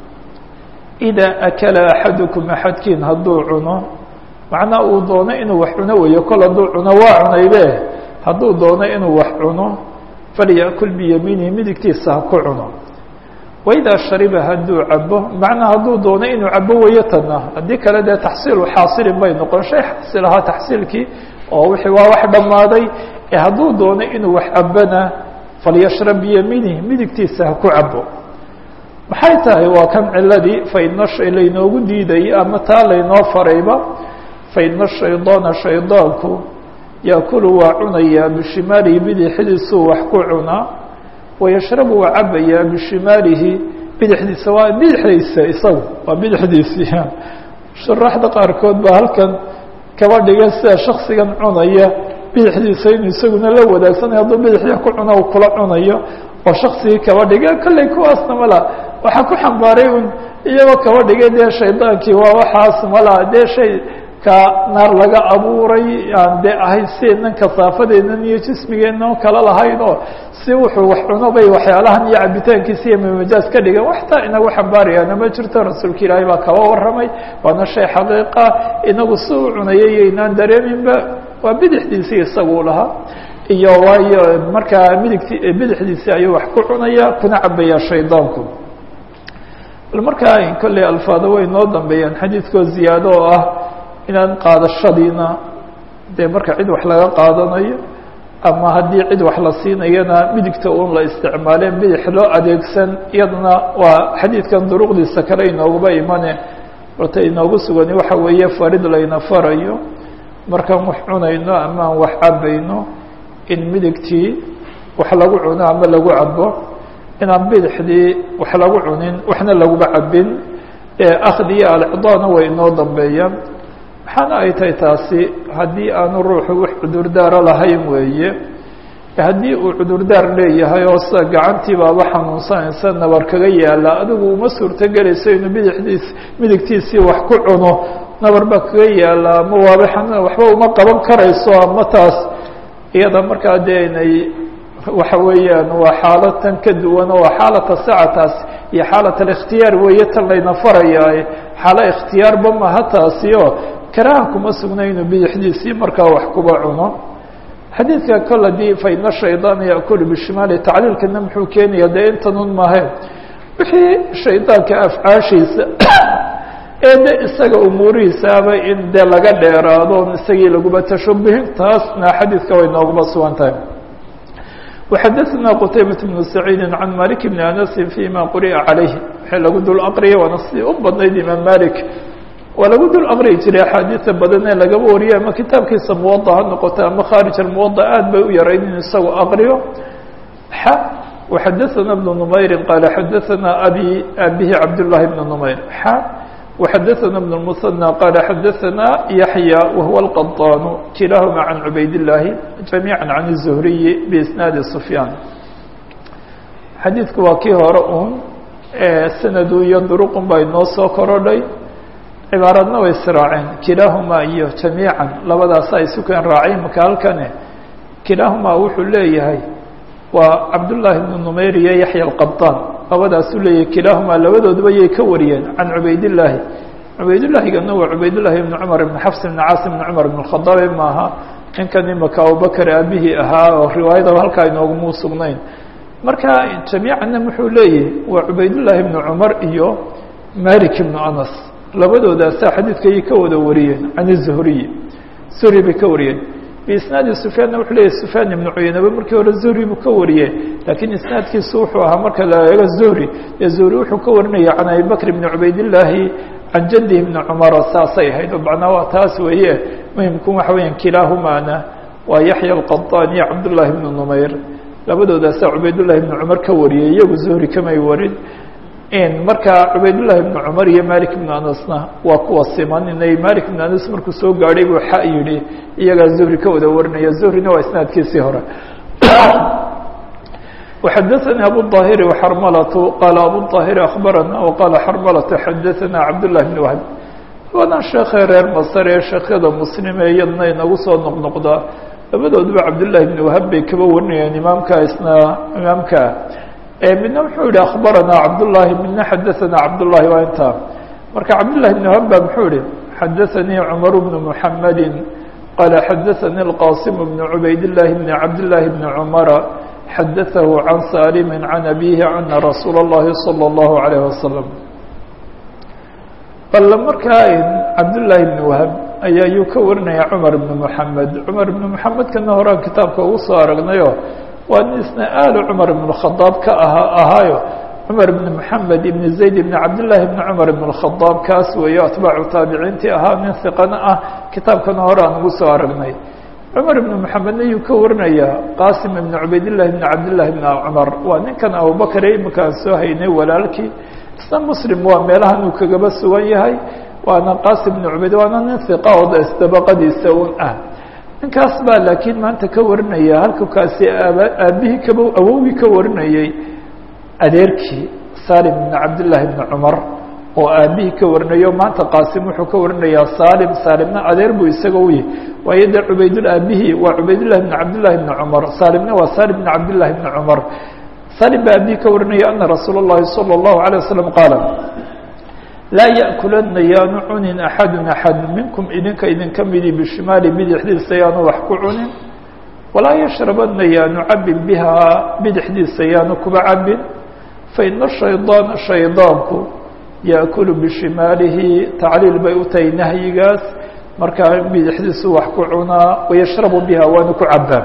[SPEAKER 1] إidaa akala axadukum axadkiin hadduu cuno macnaa uu doono inuu wax cuno weeyo kol hadduu cuno waa cunaybe hadduu doono inuu wax cuno falyakul biyamiinihi midigtiisa ha ku cuno waidaa shariba hadduu cabo macnaa hadduu doono inuu cabo weeyo tana haddii kale dee taxsiilu xaasilin bay noqon shay xaasil ahaa taxsiilkii oo wixii waa wax dhammaaday ee hadduu doono inuu wax cabona falyashrab biyamiinihi midigtiisa ha ku cabo maxay tahay waa kan ciladii faina shay laynoogu diidayay ama taa laynoo farayba faina shaydaana shaydaanku yaakulu waa cunayaa bishimaalihi bidixdiisuu wax ku cunaa wayashrabu waa cabayaa bishimaalihi bidixdiisa waa bidixdiisa isagu waa bidixdiisii shuraaxda qaarkood baa halkan kaba dhiga sida shaksigan cunaya bidixdiisa inuu isaguna la wadaagsanaya hadduu bidixda ku cuno u kula cunayo oo shaksigii kaba dhiga kolley kuwaasna mala waxaa ku xambaaray un iyagoo kaba dhigay dee shaydaankii waa waxaas mala dee shay ka naar laga abuuray aan dee ahayn sideednan kasaafadeennan iyo jismigeennan kala lahayn oo si wuxuu wax cuno bay waxyaalahan iyo cabitaankiisa iyo mamajaaz ka dhigan waxtaa inagu xambaarayaana ma jirto rasuulka ilaahay baa kaba warramay waana shay xaqiiqa inagu si u cunayay iyo inaan dareeminba waa bidixdiisii isaguu lahaa iyo waayo markaa midigti bidixdiisii ayuu wax ku cunaya kuna cabaya shaydaanku bal markaa kolley alfaado way noo dambeeyaan xadiidkoo ziyaado oo ah inaan qaadashadiina dee marka cid wax laga qaadanayo ama haddii cid wax la siinayana midigta un la isticmaaleen bidix loo adeegsan iyadana waa xadiidkan duruqdiisa kale inooguba imane horta inoogu sugani waxa weeye farid layna farayo markaan wax cunayno ama aan wax cabayno in midigtii wax lagu cuno ama lagu cabo inaan bidixdii wax lagu cunin waxna laguba cabin akhdi iyo alcidaana way inoo dambeeyaan maxaana ay tahay taasi haddii aanu ruuxu wax cudurdaaro lahayn weeye haddii uu cudurdaar leeyahay oo sida gacantii baaba xanuunsanaysa nabar kaga yaala adigu uma suurtogelayso inuu bidixdiis midigtiisii wax ku cuno nabar baa kaga yaala ama waaba xanuun waxba uma qaban karayso ama taas iyada markaa dee inay waxa weeyaan waa xaalad tan ka duwan oo waa xaalata sacataas iyo xaalat alikhtiyaar weeye tan layna farayaaye xaalo ikhtiyaarba maha taasi oo karaha kuma sugna inuu bidixdiisii markaa wax kuba cuno xadiidka kol hadii faina shaydaana yaakulu bishimaali tacliilkana muxuu keenaya dee intanun mahe wixii shaydaanka afcaashiisa ee de isaga umuurihiisaaba in dee laga dheeraado isagii laguba tashabuhin taasna xadiidka way nooguba sugan tahay وxadثna qتaybaة بن سacيidi عan malik بn أنasi فيma quri'a عalayh waxay lagu dul aqriyay waana si u badnayd imaam malik waa lagu dul aqriyi jiray axaadiia badan ee lagaba wariyay ama kitaabkiisa muwaضa ha noqota ama khaarij اmuwaضa aad bay u yarayd in isagu aqriyo x وxadaثna بن نmayri qaala xadaثna abi abihi cabdالlahi بn نmayr x وxadaثna بن المثنى qaal xadaثna yaحyى wahuwa الqaطاn kilahma عan cubayd الlahi جamيعا عan الزhriyi بisnaadi سfyaan xadiidku waa kii hore un sanadu iyo duruqun baa inoo soo korodhay cibaaradna way israaceen kilaahumaa iyo jamiiعa labadaasa ay sukeen raaceen maka halkane kilaahumaa wuxuu leeyahay waa cabdالlahi بن نmayr iyo yaحyى الqaطاn labadaasuu leeyahay kilaahumaa labadooduba yay ka wariyeen can cubaydillaahi cubaydillahigana waa cubaydllahi ibni cumar ibni xafs ibni caasim ibni cumar ibn khadaabe maaha ninkan imaka abubakar aabihii ahaa oo riwaayadaba halkaa inoogumuu sugnayn marka jamiicanna wuxuu leeyahy waa cubaydullaahi ibnu cumar iyo malik ibnu anas labadoodaasa xadiidkayay ka wada wariyeen can zuhriy zuhri bay ka wariyeen biisnaadi sufyaanna wuxuu leeyahy sufyaan ibnu cuyanaba markii hore zuhri buu ka wariyey laakiin isnaadkiisu wuxuu ahaa marka la eego zuhri ee zuhri wuxuu ka warinaya can abi bakr ibni cubaydillaahi can jaddihi ibni cumara saasay ahayd oo macnaa waa taas weeye muhimku waxa weeyaan kilaahumaana waa yaxya alqaطaan iyo cabdullaahi ibnu numayr labadoodaasa cubaydullahi ibnu cumar ka wariyey iyagu zuhri kamay warin marka cubaydullahi ibnu cumar iyo malik ibnu anasna waa kuwa siman inay malik ibnu anas markuu soo gaadhay buu xa yidhi iyagaa zuhri ka wada warinaya zuhrina waa isnaadkiisii hore وxadaثnي abu الظاhiri وxarmlة qala abu الظاhiri aخbarana وqala xarmlة xadaثana cabdالlah بn whb wadan sheekhe reer masr ee sheekyada muslime iyadna inagu soo noqnoqda labadooduba cabdالlahi بn whab bay kaba warinayeen imaamka isna imaamka midna wuxuu yihi aخbarana cabdالlahi midna xadaثana cabdالlahi waa inta marka cabdالlahi بn whab ba muxuu yihi xadaثanii cmar بn mحamedi qala xadaثanii الqاsim بn cubayd الlahi بn cabdالlahi بn cmra xadaثahu can saalimi can abihi ana rasuula اllahi salى اllahu عalayه wasalam bal markaa cabdullaahi bn wahab ayaa yuu ka warinaya cumar ibn moxamed cumar ibn moxamedkana horaan kitaabka ugu soo aragnayo waa nin isna aalu cumar ibn khadaab ka aha ahaayo cumar ibn moxamed ibn zayd ibn cabdillaahi ibn cumar ibn khadaab kaas weeyo atbaacu taabiciintii ahaa nin hiqana ah kitaabkana hore aan ugu soo aragnay cumar ibn moxamedna yuu ka warinayaa qaasim ibn cubaydillahi ibn cabdillahi ibn cumar waa ninkan abubakar ee imika aan soo haynay walaalkii isna muslim waa meelahan uu kagaba sugan yahay waana qaasim ibn cubayd waana nin hiqa oo isdabaqadiisa un ah ninkaas baa laakiin maanta ka warinaya halku kaasi aaba aabihii kaba awowgii ka warinayey adeerkii salim ibn cabdillahi ibn cumar oo aabihii ka warinayo maanta qaasim wuxuu ka warinayaa salim salimna adeer buu isaga u yahy waayo dee cubaydul aabihii waa cubaydullahi bn cabdillahi bni cumar salimna waa salim bn cabdillahi bni cumar salim baa aabihii ka warinaya ana rasuula اllahi salى اllahu عalيه wasalam qaala laa yaأkulana yaanu cunin axadu axad minkum idinka idinka midi bishimaali bidixdiisa yaanu wax ku cunin walaa yashrabana yaanu cabin bihaa bidixdiisa yaanu kuba cabin faina shaydaana shaydaanku yaأkulu bishimaalihi tacliil bay u tahay nahyigaas markaa bidixdiisu wax ku cunaa wayashrabu biha waanu ku cabaa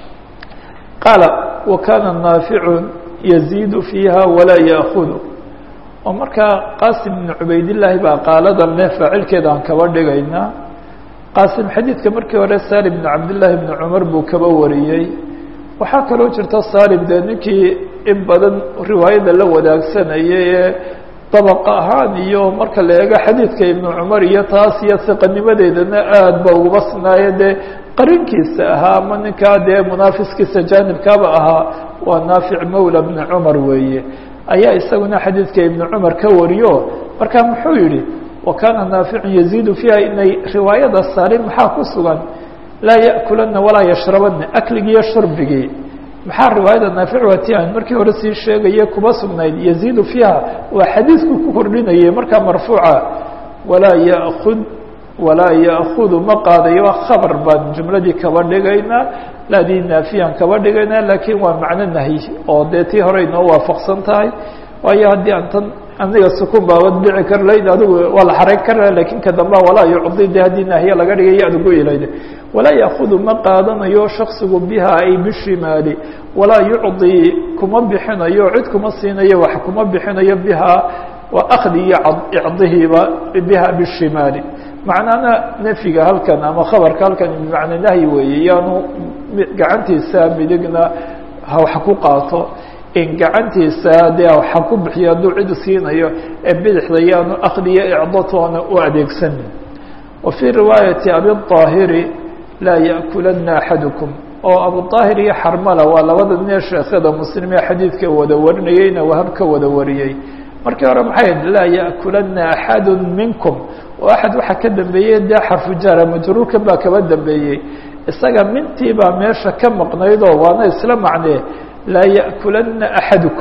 [SPEAKER 1] qaala wa kaana naaficu yaziidu fiiha walaa yaakudu oo markaa qaasim ibn cubaydillaahi baa qaaladan leh faacilkeeda aan kaba dhigaynaa qaasim xadiidka markii hore salim ibn cabdillaahi ibni cumar buu kaba wariyey waxaa kaloo jirta salim dee ninkii in badan riwaayada la wadaagsanayay ee dabaq ahaan iyo marka la eego xadiidka ibnu cumar iyo taas iyo siqanimadeedana aad ba uguba sinaayo dee qarinkiisa ahaa ama ninkaa dee munaafiskiisa jaanibkaaba ahaa waa naafic mawla bni cumar weeye ayaa isaguna xadiidka ibnu cumar ka wariyo marka muxuu yihi wa kaana naaficun yaziidu fiiha inay riwaayada salim maxaa ku sugan laa ya'kulana walaa yashrabana akligiiyo shurbigii maxaa riwaayada naafic waati aan markii hore sii sheegaya kuba sugnayd yaziidu fiiha waa xadiidku ku kordhinayay markaa marfuuca walaa yakud walaa ya'kudu ma qaadayo waa khabar baan jumladii kaba dhigaynaa laadii naafiyaan kaba dhigaynaa laakiin waa macno nahyi oo dee tii hore inoo waafaqsan tahay waayo haddii aan tan aniga sukun baabad dhici kar layd adigu waa la xarayn kara lakin ka damba walaa yucdi de haddii naahiye laga dhigay adugu ilayd walaa yaakudu ma qaadanayo shaksigu biha ay bishimaali walaa yucdi kuma bixinayo cid kuma siinayo wax kuma bixinayo biha waa akdi iyo icdihiiba biha bishimaali macnana nafyiga halkan ama khabarka halkan bimacna nahyi weeye yaanu gacantiisa midigna wax ku qaato in gacantiisa dee waxa ku bixiyo hadduu cid siinayo ee bidixda yaanu akdiyo icdatoona u adeegsanin wa fii riwaayati abiاطaahiri laa ya'kulana axadukum oo abuطaahir iyo xarmala waa labada nin sheekhada muslim ee xadiidka wada warinayeyna wahab ka wada wariyey markii hore maxay ahayd laa ya'kulana axadu minkum oo axad waxaa ka dambeeyey dee xarfu jaara majruurkan baa kaba dambeeyey isaga mintii baa meesha ka maqnaydoo waana isla macnee laa ya'kulana axadukum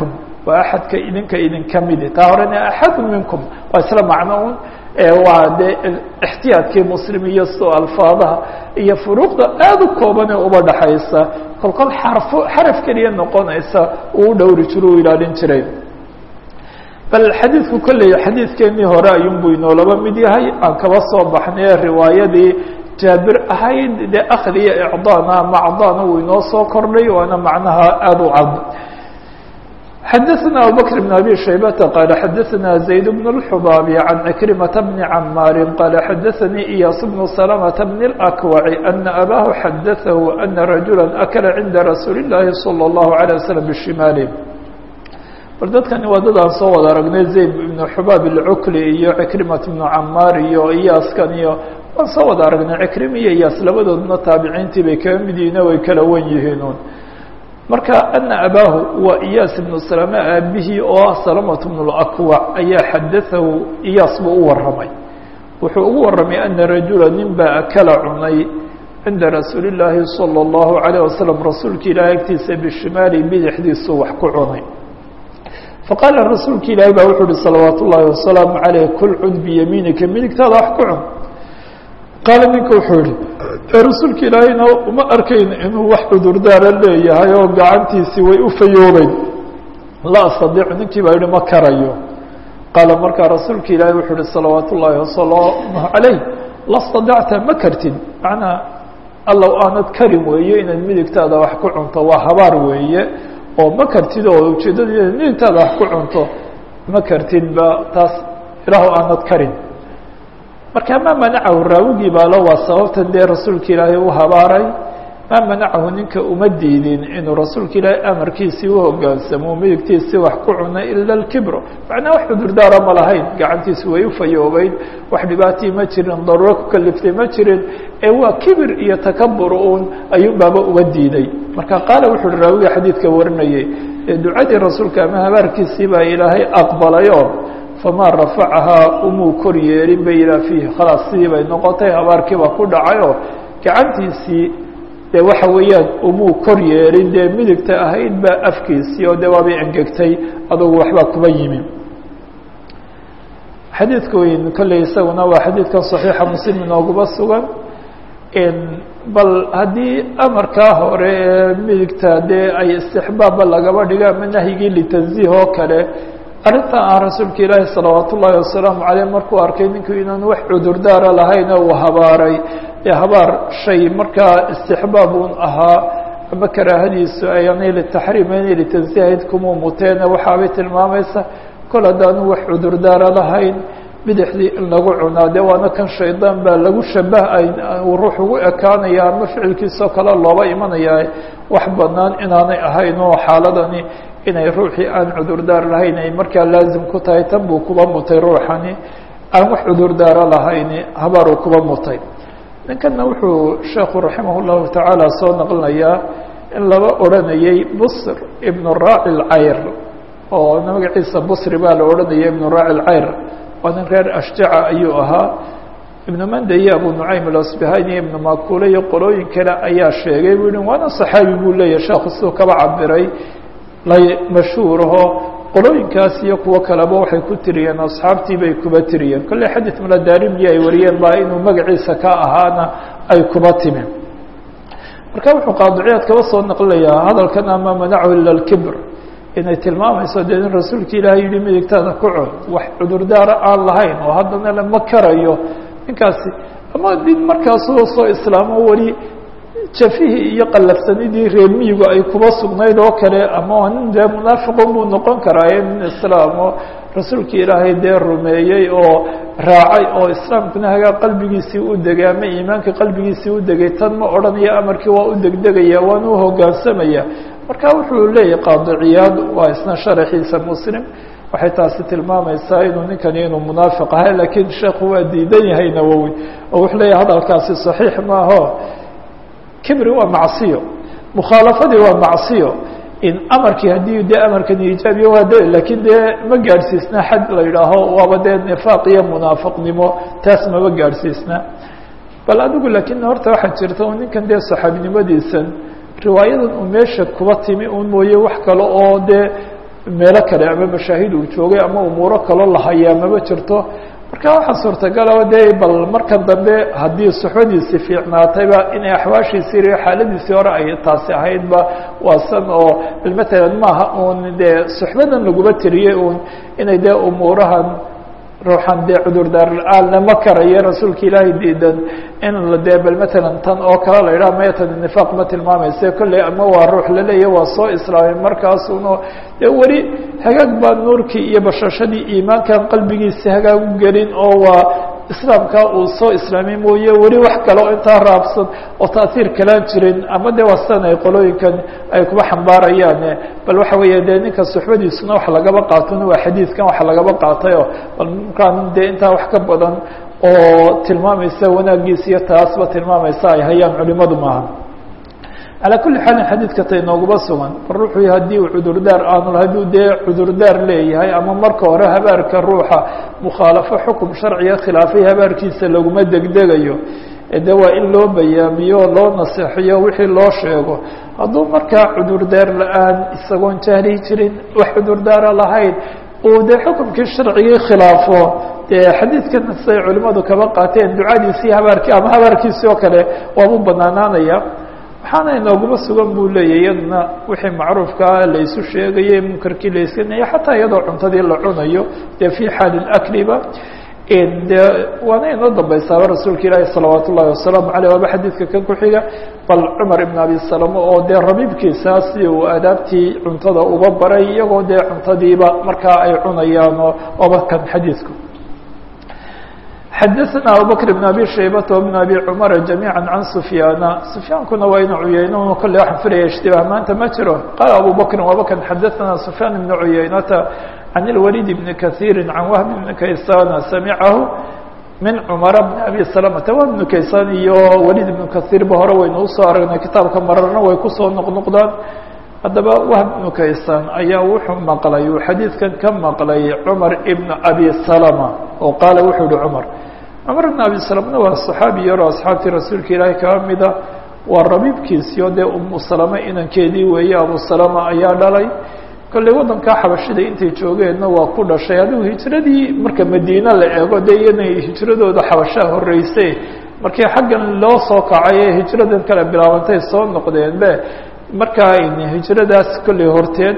[SPEAKER 1] waa axadka idinka idinka midi taa horena axadu minkum waa isla macno un waa dee ixtiyaadkii muslim iyo soo alfaadaha iyo furuuqda aada u koobanee uba dhaxaysa kolkol xarfo xaraf keliya noqonaysa uu u dhowri jiro u ilaalin jiray bal xadiidku kolley xadiidkeenii hore ayuunbuu inoolaba mid yahay aan kaba soo baxnay riwaayadii jaabir ahayd dee akhd iyo icdaana ama cdaana uu inoo soo kordhay waana macnaha aada u cad xadaثna abubكر بن abي شhaybةa qال xadaثna زayd بن الxbاabi عan عكرiمaةa بن cmاar qال xadaثnii إyاas بن سلمة بن الأكوع أنa أbاه xadaثه أنa رaجuلا أkla عinda رasuuل الlahi صلى الله عليه وسلم بشimaal bal dadkani waa dad aan soo wada aragnay zayd بن xbaab الcukli iyo عكrimaة بن camaar iyo iyaaskan iyo waan soo wada aragnay عكrim iyo iyaas labadoodna taabiciintii bay kaga mid yihiin way kala wen yihiin marka ana abaahu waa iyaas ibnu salame aabihii oo ah salamatu bnu lakwac ayaa xadaahu iyaas buu u warramay wuxuu ugu warramay ana rajula nin baa akala cunay cinda rasuuli llaahi salى اllahu alayh wasalam rasuulka ilahi agtiisa bishimaali bidixdiisu wax ku cunay faqaala rasuulka ilaahi baa wuxuu uhi salawaat ullaahi wasalaamu caleyh kul cud biyamiinika midigtaada wax ku cun qaala ninka wuxuu yihi rasuulka ilaahayna uma arkayn inuu wax cudurdaara leeyahay oo gacantiisii way u fayoobeyn la astadiicu ninkii baa yihi ma karayo qaala markaa rasuulka ilaahay wuxuu uhi salawaat ullaahi wasalaamuh calayh la stadacta ma kartid macnaa allow aanad karin weeye inaad midigtaada wax ku cunto waa habaar weeye oo ma kartid oo ujeeddada inaad midigtaada wax ku cunto ma kartid ba taas ilaahu aanad karin marka maa manacahu raawigii baalo waa sababtan dee rasuulka ilaahay u habaaray maa manacahu ninka uma diidin inuu rasuulka ilaahay amarkiisii u hogaansamo midigtiisii wax ku cunay ila alkibro macnaa wax cudurdaara ma lahayn gacantiisi way u fayoobeyn wax dhibaatii ma jirin daruuro ku kaliftay ma jirin ee waa kibir iyo takabur uun ayuun baaba uga diiday marka qaala wuxu uhi raawiga xadiidka warinayay ee ducadii rasuulka ama habaarkiisii baa ilaahay aqbalayoo famaa rafacahaa umuu kor yeelin bay ilaa fiihi khalaas sidii bay noqotay habaarkiiba ku dhacayoo gacantiisii dee waxa weeyaan umuu kor yeelin dee midigta ahayd baa afkiisii oo dee waabay engegtay adugu waxbaa kuba yimi xadiidka weyn kolley isaguna waa xadiidkan saxiixa muslim inooguba sugan bal haddii amarkaa hore ee midigta dee ay istixbaabba lagaba dhigo ama nahyigii litanziih oo kale arrintan aan rasuulka ilaahi salawaat ullaahi wasalaamu caleyh markuu arkay ninku inaan wax cudurdaara lahayn oo uu habaaray ee habaar shay markaa istixbaab uun ahaa ama karaahadiisu ayaanay litaxriim inay litansiihayd kumuu muteene waxaabay tilmaamaysa kol haddaanu wax cudurdaara lahayn bidixdii in lagu cunaa dee waana kan shaydaan baa lagu shabahay uu ruux ugu ekaanaya ama ficilkiisoo kale looba imanaya wax banaan inaanay ahayn oo xaaladani inay ruuxii aan cudurdaar lahayn ay markaa laazim ku tahay tan buu kuba mutay ruuxani aan wax cudurdaaro lahayni habaaruu kuba mutay ninkana wuxuu sheekhu raximah llahu tacaala soo naqlinayaa in laba odhanayay busr ibnu raaci lcayr oo magaciisa busri baa la odhanaya ibnu raaci lcayr waa nin reer ashjaca ayuu ahaa ibnu manda iyo abu nucaym alasbahani iyo ibnu makule iyo qolooyin kale ayaa sheegay buu yihi waana saxaabi buu leeyahy sheekhu siduu kaba cabiray lay mashhuuraho qolooyinkaas iyo kuwo kaleba waxay ku tiriyeen asxaabtii bay kuba tiriyeen kolley xadid mladarimyi ay wariyeen baa inuu magaciisa ka ahaana ay kuba timi marka wuxuu qaadiciyaad kaba soo naqlinayaa hadalkan ama manachu ila lkibr inay tilmaamayso dee in rasuulka ilaahay yihi midigtaada ku cun wax cudurdaara aan lahayn oo haddana lama karayo ninkaasi ama nin markaasoo soo islaamo weli jafihii iyo qallafsanidii reer miyigu ay kuba sugnayd oo kale ama nin dee munaafiqun buu noqon karaaye nin islaamo rasuulka ilaahay dee rumeeyey oo raacay oo islaamkuna hagaa qalbigiisii u degay ama iimaanka qalbigiisii u degay tan ma odhanaya amarkii waa u degdegaya waana u hogaansamaya marka wuxuu leeyahy qaadiciyaad waa isna sharaxiisa muslim waxay taasi tilmaamaysaa inuu ninkani inuu munaafiq ahay lakiin sheekhu waa diidan yahay nawowi oo wuxuu leeyahy hadalkaasi saxiix maaho kibri waa macsiyo mukhaalafadii waa macsiyo in amarkii haddii dee amarkani ijaabiya waa de lakiin dee ma gaadhsiisna xad la yidhaaho waaba dee nifaaq iyo munaafiqnimo taas maba gaadhsiisna bal adigu lakiin horta waxaa jirta u ninkan dee saxaabinimadiisan riwaayadan uu meesha kuba timi un mooye wax kale oo dee meelo kale ama mashaahid uu joogay ama umuuro kaloo la hayaa maba jirto marka waxaa suurtagala dee bal markan dambe haddii suxbadiisi fiicnaatayba inay axwaashiisii iyo xaaladiisii hore ay taasi ahaydba waa san oo matalan maaha uun dee suxbadan laguma tiriyey uun inay dee umuurahan ruuxan dee cudurdaar la-aan lama karayo rasuulka ilaahay diidan in dee bal matalan tan oo kale la yidhaha mayatan nifaaq ma tilmaamayse kolley ama waa ruux laleeya waa soo islaamay markaasuno dee weli hagaag baa nuurkii iyo bashashadii iimaankan qalbigiisa hagaag u gelin oo waa islaamka uu soo islaamay mooye weli wax kale oo intaa raabsan oo taasiir kalaan jirin ama de waa sidan ay qolooyinkan ay kuba xambaarayaan bal waxa weeye dee ninka suxbadiisuna wax lagaba qaatona waa xadiidkan wax lagaba qaatayo bal markaan dee intaa wax ka badan oo tilmaamaysa wanaagiisa iyo taasba tilmaamaysa ay hayaan culimadu maaha calaa kulli xaalin xadiidka ta inooguba sugan bal ruuxuu haddii uu cudurdaar aanu hadduu dee cudurdaar leeyahay ama marka hore habaarka ruuxa mukhaalafo xukum sharciga khilaafay habaarkiisa laguma degdegayo de waa in loo bayaamiyo loo naseexiyo wixii loo sheego hadduu markaa cudurdaar la-aan isagoon jahli jirin wax cudurdaara lahayn uu dee xukumkii sharcigii khilaafo dee xadiidkan siday culimadu kaba qaateen ducadiisii habaarkii ama habaarkiisii oo kale waabu banaanaanaya waxaana inooguma sugan buu leeyahy iyadna wixii macruufkaa laysu sheegayey munkarkii la iskanaya xataa iyadoo cuntadii la cunayo dee fi xaali akliba de waana inoo dambaysaaba rasuulka ilaahi salawaat ullahi wasalaamu aleyh waaba xadiidka kan ku xiga bal cumar ibn abi salama oo dee rabiibkiisa si uu adaabtii cuntada uba baray iyagoo dee cuntadiiba markaa ay cunayaano oba kan xadiidku xadaثna abubakr بn abi shaybata وبn abi cumara جamيعا can sufyaana sufyaankuna waa ina cuyeyno kolley waxaan filaya ishtibaah maanta ma jiro qaala abu bakri wabakan xadaثna sufyaan ibn cuyeynata can اlwalid bn kaثiiri can wahb bn kaysana samicahu min cumara bn abi salamata wahb bnu kaysan iyo walid ibnu kahiirba hore waynu usoo aragnay kitaabka mararna way kusoo noqnoqdaan haddaba wahb ibnu kaysan ayaa wuxuu maqlay uu xadiidkan ka maqlay cumar ibn abi salama oo qaala wuxuu yihi cumar cumar ibn abi salamna waa saxaabi yaroo asxaabtii rasuulka ilaahi kaa mida waa rabiibkiisiyo dee umu salama inankeedii weeye abu salama ayaa dhalay kolley waddankaa xabashida intay joogeenna waa ku dhashay adigu hijradii marka madiine la eego dee iyana hijradooda xabashaa horreysay markii xaggan loo soo kacay ee hijradan kale bilaabantay soo noqdeenbe markaa hijradaas kolley horteed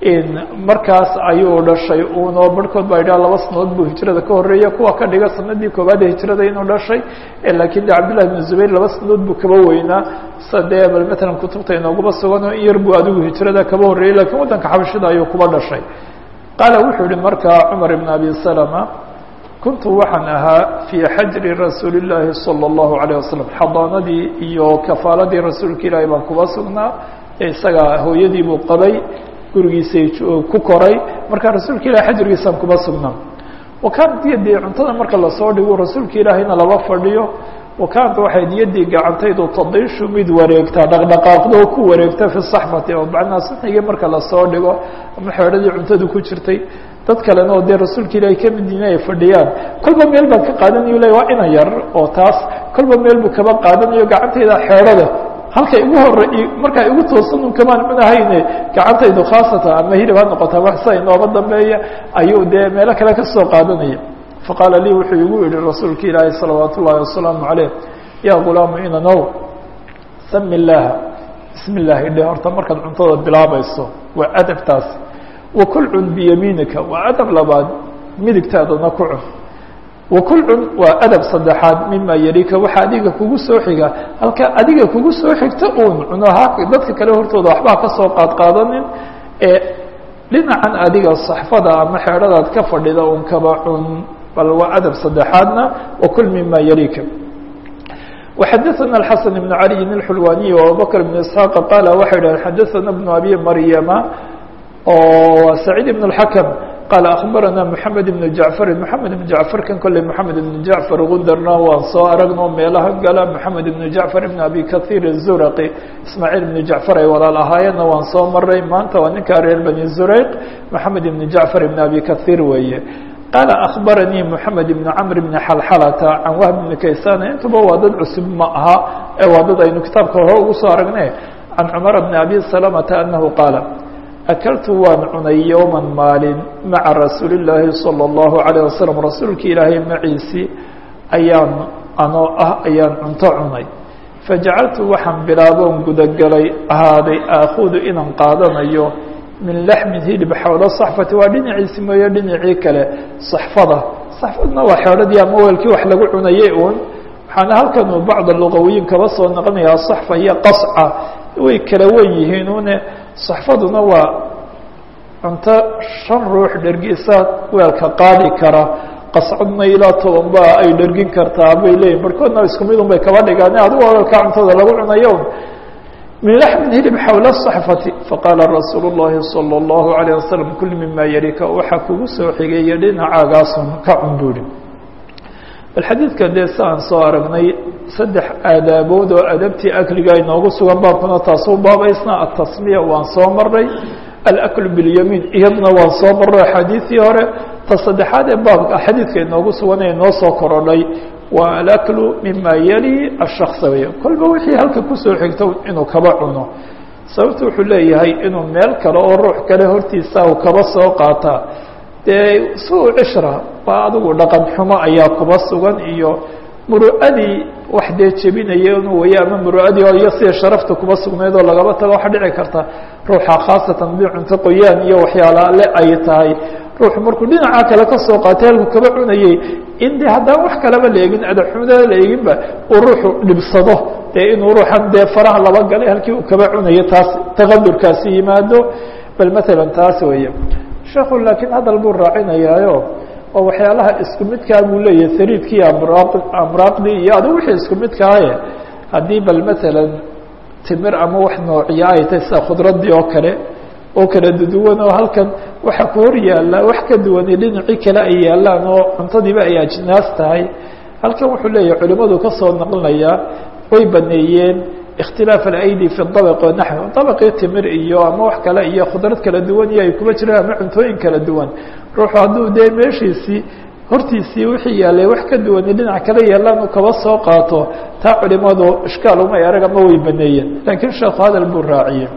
[SPEAKER 1] markaas ayuu dhashay uunoo barhkood baa yidhaha laba sanadood buu hijrada ka horreeya kuwa ka dhiga sanadii koowaad ee hijrada inuu dhashay laakiin de cabdillahi bn zubayr laba sanadood buu kaba weynaa sa dee bal matalan kutubta inooguma sugan in yar buu adigu hijrada kaba horreeyey lakiin waddanka xabashida ayuu kuba dhashay qaala wuxuu yihi markaa cumar ibn abi salama kuntu waxaan ahaa fii xajri rasuuli llaahi salى اllahu alayه wasalam xadaanadii iyo kafaaladii rasuulka ilaahi baan kuba sugnaa isaga hooyadii buu qabay gurigiisay ku koray marka rasuulka ilahi xajrigiisaan kuma sugnaa wakaanat yadii cuntada marka lasoo dhigo rasuulka ilaahayna laba fadhiyo wakaanta waxay niyadii gacantaydu tadiishu mid wareegtaa dhaqdhaqaaqdo oo ku wareegta fi saxfati oo macnaa saxigii marka lasoo dhigo ama xeedhadii cuntadu ku jirtay dad kalena oo dee rasuulka ilaahay ka mid yihiin ay fadhiyaan kolba meel baan ka qaadanayo le waa ina yar oo taas kolba meel buu kaba qaadanayo gacantayda xeedhada halka igu hore markaa igu toosan un kamaan cunahayne gacantaydu khaasatan ama hilib ha noqota wax sida inooba dambeeya ayuu dee meelo kale ka soo qaadanaya faqaala lii wuxuu igu yihi rasuulka ilaahi salawaat ullaahi wasalaamu calayh yaa gulaamu inanow sami illaaha bismi illaahi dhe horta markaad cuntada bilaabayso waa adabtaasi wakul cun biyamiinika waa adab labaad midigtaadana ku cun wakul cun waa adab saddexaad mima yarika waxaa adiga kugu soo xiga halka adiga kugu soo xigta uun cunaha dadka kale hortooda waxbaa ka soo qaad qaadanin ee dhinacan adiga saxfada ama xeedhadaad ka fadhida un kaba cun bal waa adab saddexaadna wakul mima yarika وxadثna الحسن بن علي الحلواني وأبوبكر بن اسحاq qala waxay dhaheen xadaثna بن abi maryama oo سacيid بن الحكم qال أخbarana محamed بن جaعفr محamed بن جaعفر kan kolley محamed بن جaعفر gundarna waan soo aragno meelaha gala محamed بن جaعفر بن abi kaثيr الزurqي ismاعيل بن جaعفر ay walaal ahaayeenna waan soo maray maanta waa ninka reer bني زureyq محamed بن جaعفر بن abi kaثيr weeye qال أخbarnيi محamed بن cمر بن xلxلةa can wهb بن kaysana intuba waa dad cusub ma aha ee waa dad aynu kitaabka hore ugu soo aragne can cمر بن abi سلمةa أنahu qاala akaltu waan cunay yowma maalin maca rasuuli اllaahi salى اllahu عalيه wasalam rasuulka ilaahay maciisi ayaan anoo ah ayaan cunto cunay fajacaltu waxaan bilaaboon gudagelay ahaaday aakudu inaan qaadanayo min laxmin hilib xowlo saxfati waa dhinaciisi mooye dhinacii kale saxfada saxfadna waa xeodhadii ama weelkii wax lagu cunayay uun waxaana halkan uu bacda luqawiyiin kaba soo noqonayaa saxfa iyo qasca way kala wen yihiin une saxfaduna waa cunto shan ruux dhergisa weelka qaadi kara qascadna ilaa toban ba ay dhergin kartaa bay leeyihin barkoodna isku mid un bay kaba dhigaan adigu weelkaa cuntada lagu cunayo min laxmin hilib xowla saxfati faqaala rasuulu llahi salى اllahu alayه wasalam kul mima yarika waxaa kugu soo xigeeya dhinacaagaasun ka cun buuri bal xadiidka dee si aan soo aragnay saddex aadaabood oo adabtii akliga inoogu sugan baabkuna taasuu baabaysna atasmiya waan soo maray alaklu biاlyamiin iyadna waan soo maray axaadiisii hore ta saddexaad ee baabka xadiidka inoogu sugan ee inoo soo korodhay waa alaklu mima yali ashaksa wey kolba wixii halka kusoo xigto inuu kaba cuno sababtu wuxuu leeyahay inuu meel kale oo ruux kale hortiisa uu kaba soo qaataa dee suu cishra waa adigu dhaqan xumo ayaa kuba sugan iyo muru'adii wax dee jebinaya inuu waya ama muru'adii oo iyo sida sharafta kuba sugnayd oo lagaba tago waxaa dhici karta ruuxa khaasatan hadii cunto qoyaan iyo waxyaalaale ay tahay ruuxu markuu dhinaca kale ka soo qaatay halkuu kaba cunayey in de haddaan wax kalaba la eegin adaxumada la eeginba uu ruuxu dhibsado dee inuu ruuxan dee faraha laba galay halkii uu kaba cunayo taas taqadurkaasi yimaado bal matalan taas weeye sheekhu laakiin hadal buu raacinayaayo oo waxyaalaha isku midkaa buu leeyahay sariidkii amraaq amraaqdii iyo adigu wixii isku midkaaye haddii bal matalan timir ama wax noociya ay tahay sida khudraddii oo kale oo kala duduwan oo halkan waxa ku hor yaalla wax ka duwani dhinacii kale ay yaallaan oo cuntadiiba ay ajnaas tahay halkan wuxuu leeyahay culimadu ka soo naqlinayaa way baneeyeen ikhtilaaf alaydi fi dabq wanaxwi dabaqii timir iyo ama wax kale iyo khudrad kala duwan iyo ay kuma jiraan ama cuntooyin kala duwan ruuxu hadduu dee meeshiisii hortiisii wixii yaalay wax ka duwani dhinac kale yaallaan uu kaba soo qaato taa culimadu ishkaal umay arag ama way baneeyeen laakiin sheekhu hadal buu raaciyey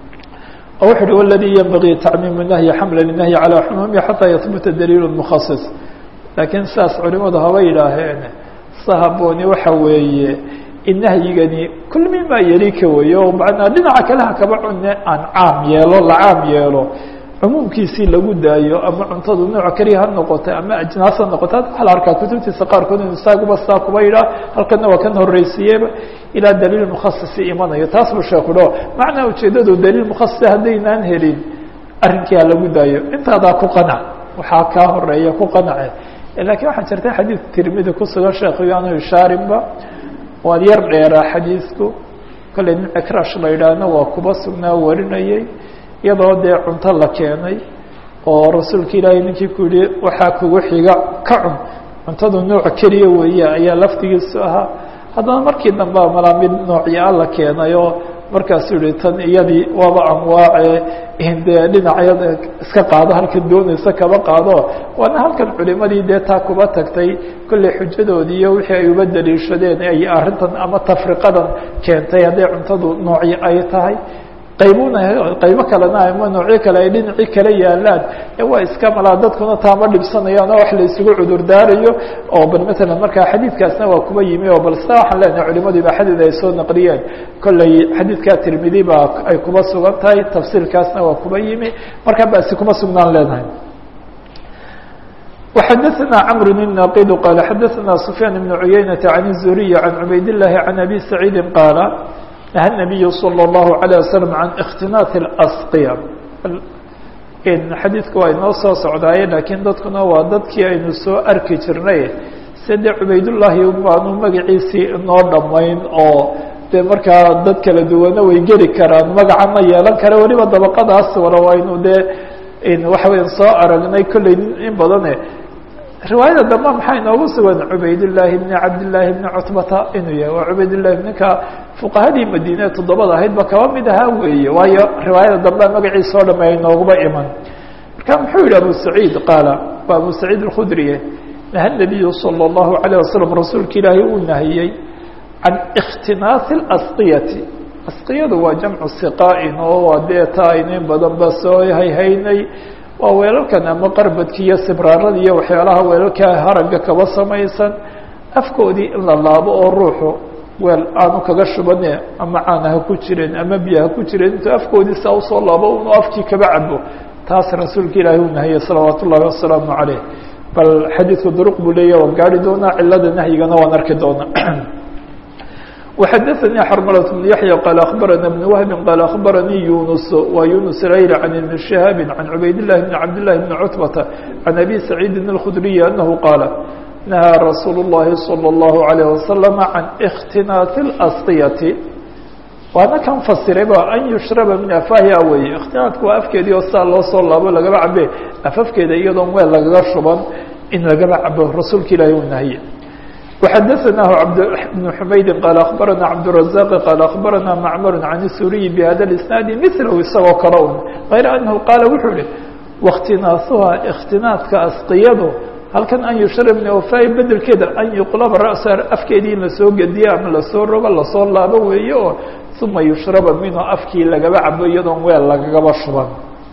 [SPEAKER 1] oo wuxu uhi waladii yenbagii tacmiimu nahyi xamla linahyi calaa xumuumi xataa yahbuta daliil mukhasis laakiin sidaas culimadu haba yidhaaheen sahabooni waxa weeye in nahyigani kul mima yalika weeye oo macnaa dhinaca kale ha kaba cune aan caam yeelo la caam yeelo cumuumkiisii lagu daayo ama cuntadu nooc keliya ha noqota ama ajnaas ha noqota waxa la arkaa kutubtiisa qaarkood inu saaguba saa kuba yidhaah halkana waa kan horreysiiyeba ilaa daliil mukhasisi imanayo taas buu sheeku dho macnaa ujeedadu daliil mukhasisa haddaynaan helin arrinkii ha lagu daayo intaadaa ku qanac waxaa kaa horeeya ku qanace lakiin waxaa jirta xadiid tirmidi kusugan sheekhiyo anu ishaarinba waad yar dheeraa xadiidku kolley nin cikrash la yidhaahna waa kuba sugnaa warinayay iyadoo dee cunto la keenay oo rasuulka ilaahay ninkii ku yihi waxaa kugu xiga ka cun cuntadu nooc keliya weeye ayaa laftigiisu ahaa haddana markii dambe malaa mid noocyaa la keenay oo markaasuu yihi tan iyadii waaba anwaace dee dhinacyada iska qaado halkan doonaysa kaba qaado waana halkan culimadii dee taa kuba tagtay kolley xujadoodii iyo wixii ay uba daliishadeen ay arrintan ama tafriqadan keentay hadday cuntadu noocyo ay tahay qaybuna qaybo kalena ama noocyo kale ay dhinacii kala yaalaan waa iska malaa dadkuna taama dhibsanayaan oo wax la isugu cudur daarayo oo bal matalan markaa xadiidkaasna waa kuba yimi oo bal sida waxaan leenahay culimadii ba xadiid ay soo naqliyeen kolley xadiidkaa tirmidi baa ay kuba sugan tahay tafsiirkaasna waa kuba yimi markaa basi kuma sugnaan leenahay وxdثna cمر الناqd qال xdثna سفyان بن عyynة عن الزهري عن عbayd اللhi عن أbي سعيid qاaل نهى النبي صلى الله عليه وسلم عن اkتinاaث الأsقية xadiidku waa inoo soo socdaaye lakiin dadkuna waa dadkii aynu soo arki jirnay side cubaydاللahi baanu magaciisii inoo dhamayn oo de markaa dad kala duwana way geli karaan magaca ma yeelan kara weliba dabaqadaas wala aynu dee waxa weya soo aragnay kolley in badane riwaayada dambe maxaa inoogu sugan cubaydالlahi bni cabdالlahi bni cutbata inuu yahay waa cubaydالlahi ninka fuqahadii madiine toddobada ahaydba kaba mid ahaa weeye waayo riwaayada dambe magaciisa o dham ay nooguba iman marka muxuu yihi abu saciid qaala waa abu saciid الkhudriye naha الnabiyu salى الlahu عalيه wasalam rasuulka ilaahay uu nahiyey can اkhtinaaثi اlasqiyati asqiyadu waa jamcu siqaa-in oo waa dee taa inin badan ba soo hayhaynay waa weelalkan ama qarbadki iyo sibraarada iyo waxyaalaha weelalka haragga kaba samaysan afkoodii in la laabo oo ruuxu weel aanu kaga shubane ama caana ha ku jireen ama biyo ha ku jireen intuu afkoodii saa usoo laabo unu afkii kaba cabo taas rasuulka ilaahi uu nahiyey salawaat ullahi wasalaamu caleyh bal xadiidku duruq buu leeya waan gaari doonaa cilada nahyigana waan arki doonaa وxdثnي xرملة بن يحيى قال أخبرنا بن وهب قال أخبرني يونس و يونس الأيل عن بن شهاب عن عبيد الله بن عبد الله بن عتبة عن أبي سعيد الخدري أنه قال نهى رsuuل اللhi صلى الله عليه وسلم عن اkتiناaث الأsقية waana kan fasirayba an yushraba min afahia weye اkhtinaadku waa afkeedii oo saa loo soo laabo lagaba cabe afafkeeda iyadoon weel lagaga shuban in lagaba cabo rasuulka ilahi u nahiye وxdثnah بن حmaydi qال أخبرna cبدالرزاq qال أخبرna معmر عن السuري بhda الاسناaد مثlh isagoo kale un غayr أنه qاaل wuxuu hi واktinaaثuha اkhtinaadka asqiyadu halkan an yushrab min wafaa bedelkeeda an yuqlaba ra'sa afkeedii in lasoo gediyo ama lasoo rogo lasoo laabo weeye oo uma yushraba minhu afkii lagaba cabo iyadoon weel lagagaba shuban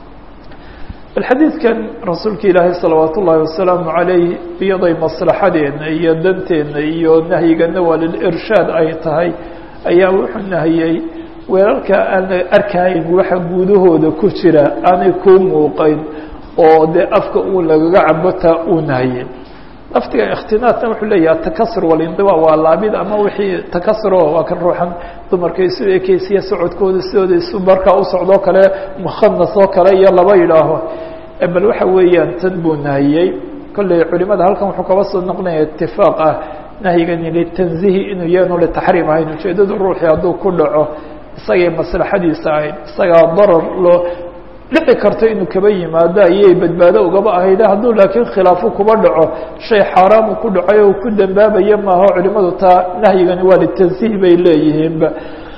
[SPEAKER 1] bal xadiidkan rasuulka ilaahay salawaat ullaahi wasalaamu calayh iyaday maslaxadeena iyo danteena iyo nahyigana waa lilirshaad ay tahay ayaa wuxuu nahiyey weelalka aan arkahayn waxa gudahooda ku jira aanay kuu muuqayn oo dee afka uu lagaga cabotaa uu nahiyey laftiga ikhtinaadna wuxuu leeyahay atakasur walindiba waa laabid ama wixii takasuro waa kan ruuxan dumarka isu ekeysiya socodkooda sidooda isu markaa u socdoo kale mukhanas oo kale iyo laba yidhaaho bal waxa weeyaan tan buu nahiyey kolley culimada halkan wuxuu kaba soo noqonaya itifaaq ah nahyigani litanzihi inuu yaanu litaxriim ahayn ujeedadu ruuxii hadduu ku dhaco isagay maslaxadiisa ahayd isagaa darar loo dhici karto inuu kaba yimaado ayay badbaado ugaba ahayde hadduu laakiin khilaafu kuba dhaco shay xaaraamu ku dhacay oo ku dambaabaya maaho culimadu taa nahyigani waa litanziih bay leeyihiinba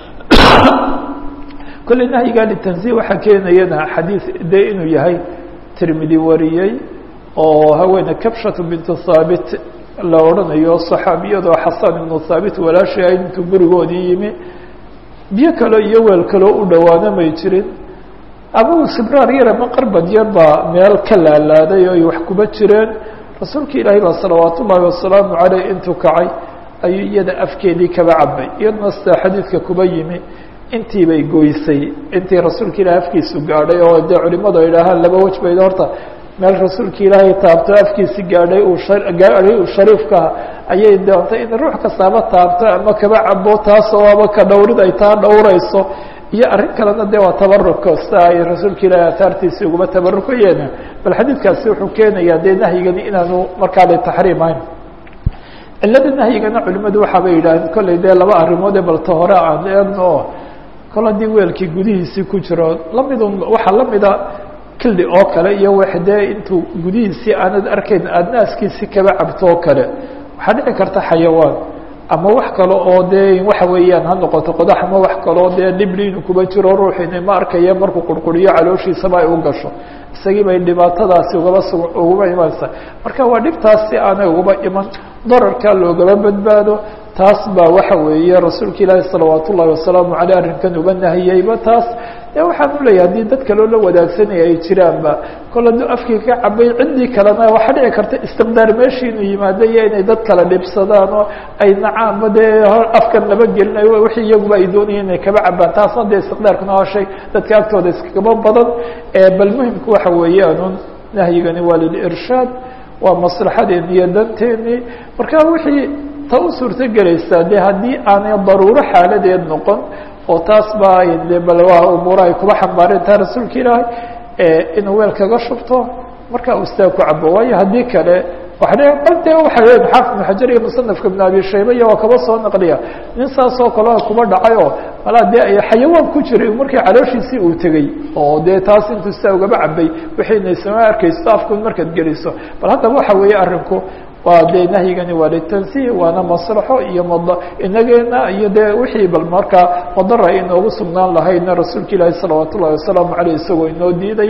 [SPEAKER 1] kolley nahyiga litanziih waxaa keenayana xadiid dee inuu yahay tirmidi wariyey oo haweene kabshatu bintu thaabit la odhanayo saxaabiyadoo xasan ibnu thaabit walaashay ahayd intuu gurigoodii yimi biyo kale iyo weel kaloo u dhowaana may jirin abu sibraar yar ama qarbad yar baa meel ka laalaaday oo ay wax kuba jireen rasuulka ilaahay baa salawaat ullaahi wasalaamu caleyh intuu kacay ayuu iyada afkeedii kaba cabay iyaduna sida xadiidka kuba yimi intii bay goysay intii rasuulka ilahay afkiisu gaadhay oo dee culimadu ay idhaahaan laba wej bayd horta meel rasuulka ilaahay taabto afkiisi gaadhay uu gaadhay uu shariifkaha ayay doontay in ruux kastaaba taabto ama kaba cabo taasoo aba ka dhowrid ay taa dhowrayso iyo arrin kalena de waa tabaruka sida ay rasuulka ilaahay ataartiisii uguma tabarukayeen bal xadiidkaasi wuxuu keenayaa dee nahyigani inaanu markaa litaxriim ahayn cilada nahyigana culimadu waxaabay yidhaaheen kolley dee laba arrimoode balta hore aan eegno oo kol haddii weelkii gudihiisii ku jiro lamidun waxaa lamida kildi oo kale iyo wax dee intuu gudihiisii aanad arkayn aada naaskiisi kaba cabto oo kale waxaa dhici karta xayawaan ama wax kale oo dee waxa weeyaan ha noqoto qodax ama wax kaleo dee dhibli inuu kuba jiro ruuxina ma arkaya markuu qurquriyo calooshiisaba ay u gasho isagii bay dhibaatadaasi ugaba su ugaba imanaysa marka waa dhibtaas si aanay ugaba iman dararka loogaba badbaado taas baa waxa weeye rasuulka ilaahi salawaat ullahi wasalaamu caleyh arrinkan uga nahiyeyba taas de waxaan u leeyahay haddii dad kaloo la wadaagsanaya ay jiraanba kol hadduu afkii ka cabay ciddii kalena waxaa dhici karta istiqdaar meeshii inuu yimaado iyo inay dad kala dhibsadaan oo ay nacaanba dee afkan laba gelinayo wixii iyaguba ay doonayeen inay kaba cabaan taasna dee istiqdaarkuna waa shay dadka agtooda iskagaba badan bal muhimku waxa weeyaanun nahyigani waa lilirshaad waa maslaxadeeni iyo danteeni marka wixii ta u suurto gelaysaa de haddii aanay daruuro xaaladeed noqon oo taas baa de bal waa umuura ay kuba xambaareen taa rasuulka ilaahay inuu weel kaga shubto markaa uu istaag ku cabo waayo haddii kale waa bal de waxa weya xaafid ibn xajar iyo musanafka ibn abi shayba iyo waa kaba soo naqliya nin saasoo kalea kuba dhacay oo malaa dee ay xayawaan ku jiray markii calooshiisii uu tegey oo dee taas intuu sidaa ugaba cabay wixiina isama arkayso afku markaad geliso bal haddaba waxa weeye arrinku waa dee nahyigani waa litansiih waana maslaxo iyo mad inageena iyo dee wixii bal markaa madara inoogu sugnaan lahaydna rasuulka ilaahi salawaat ullahi wasalaamu caleyh isagoo inoo diidaya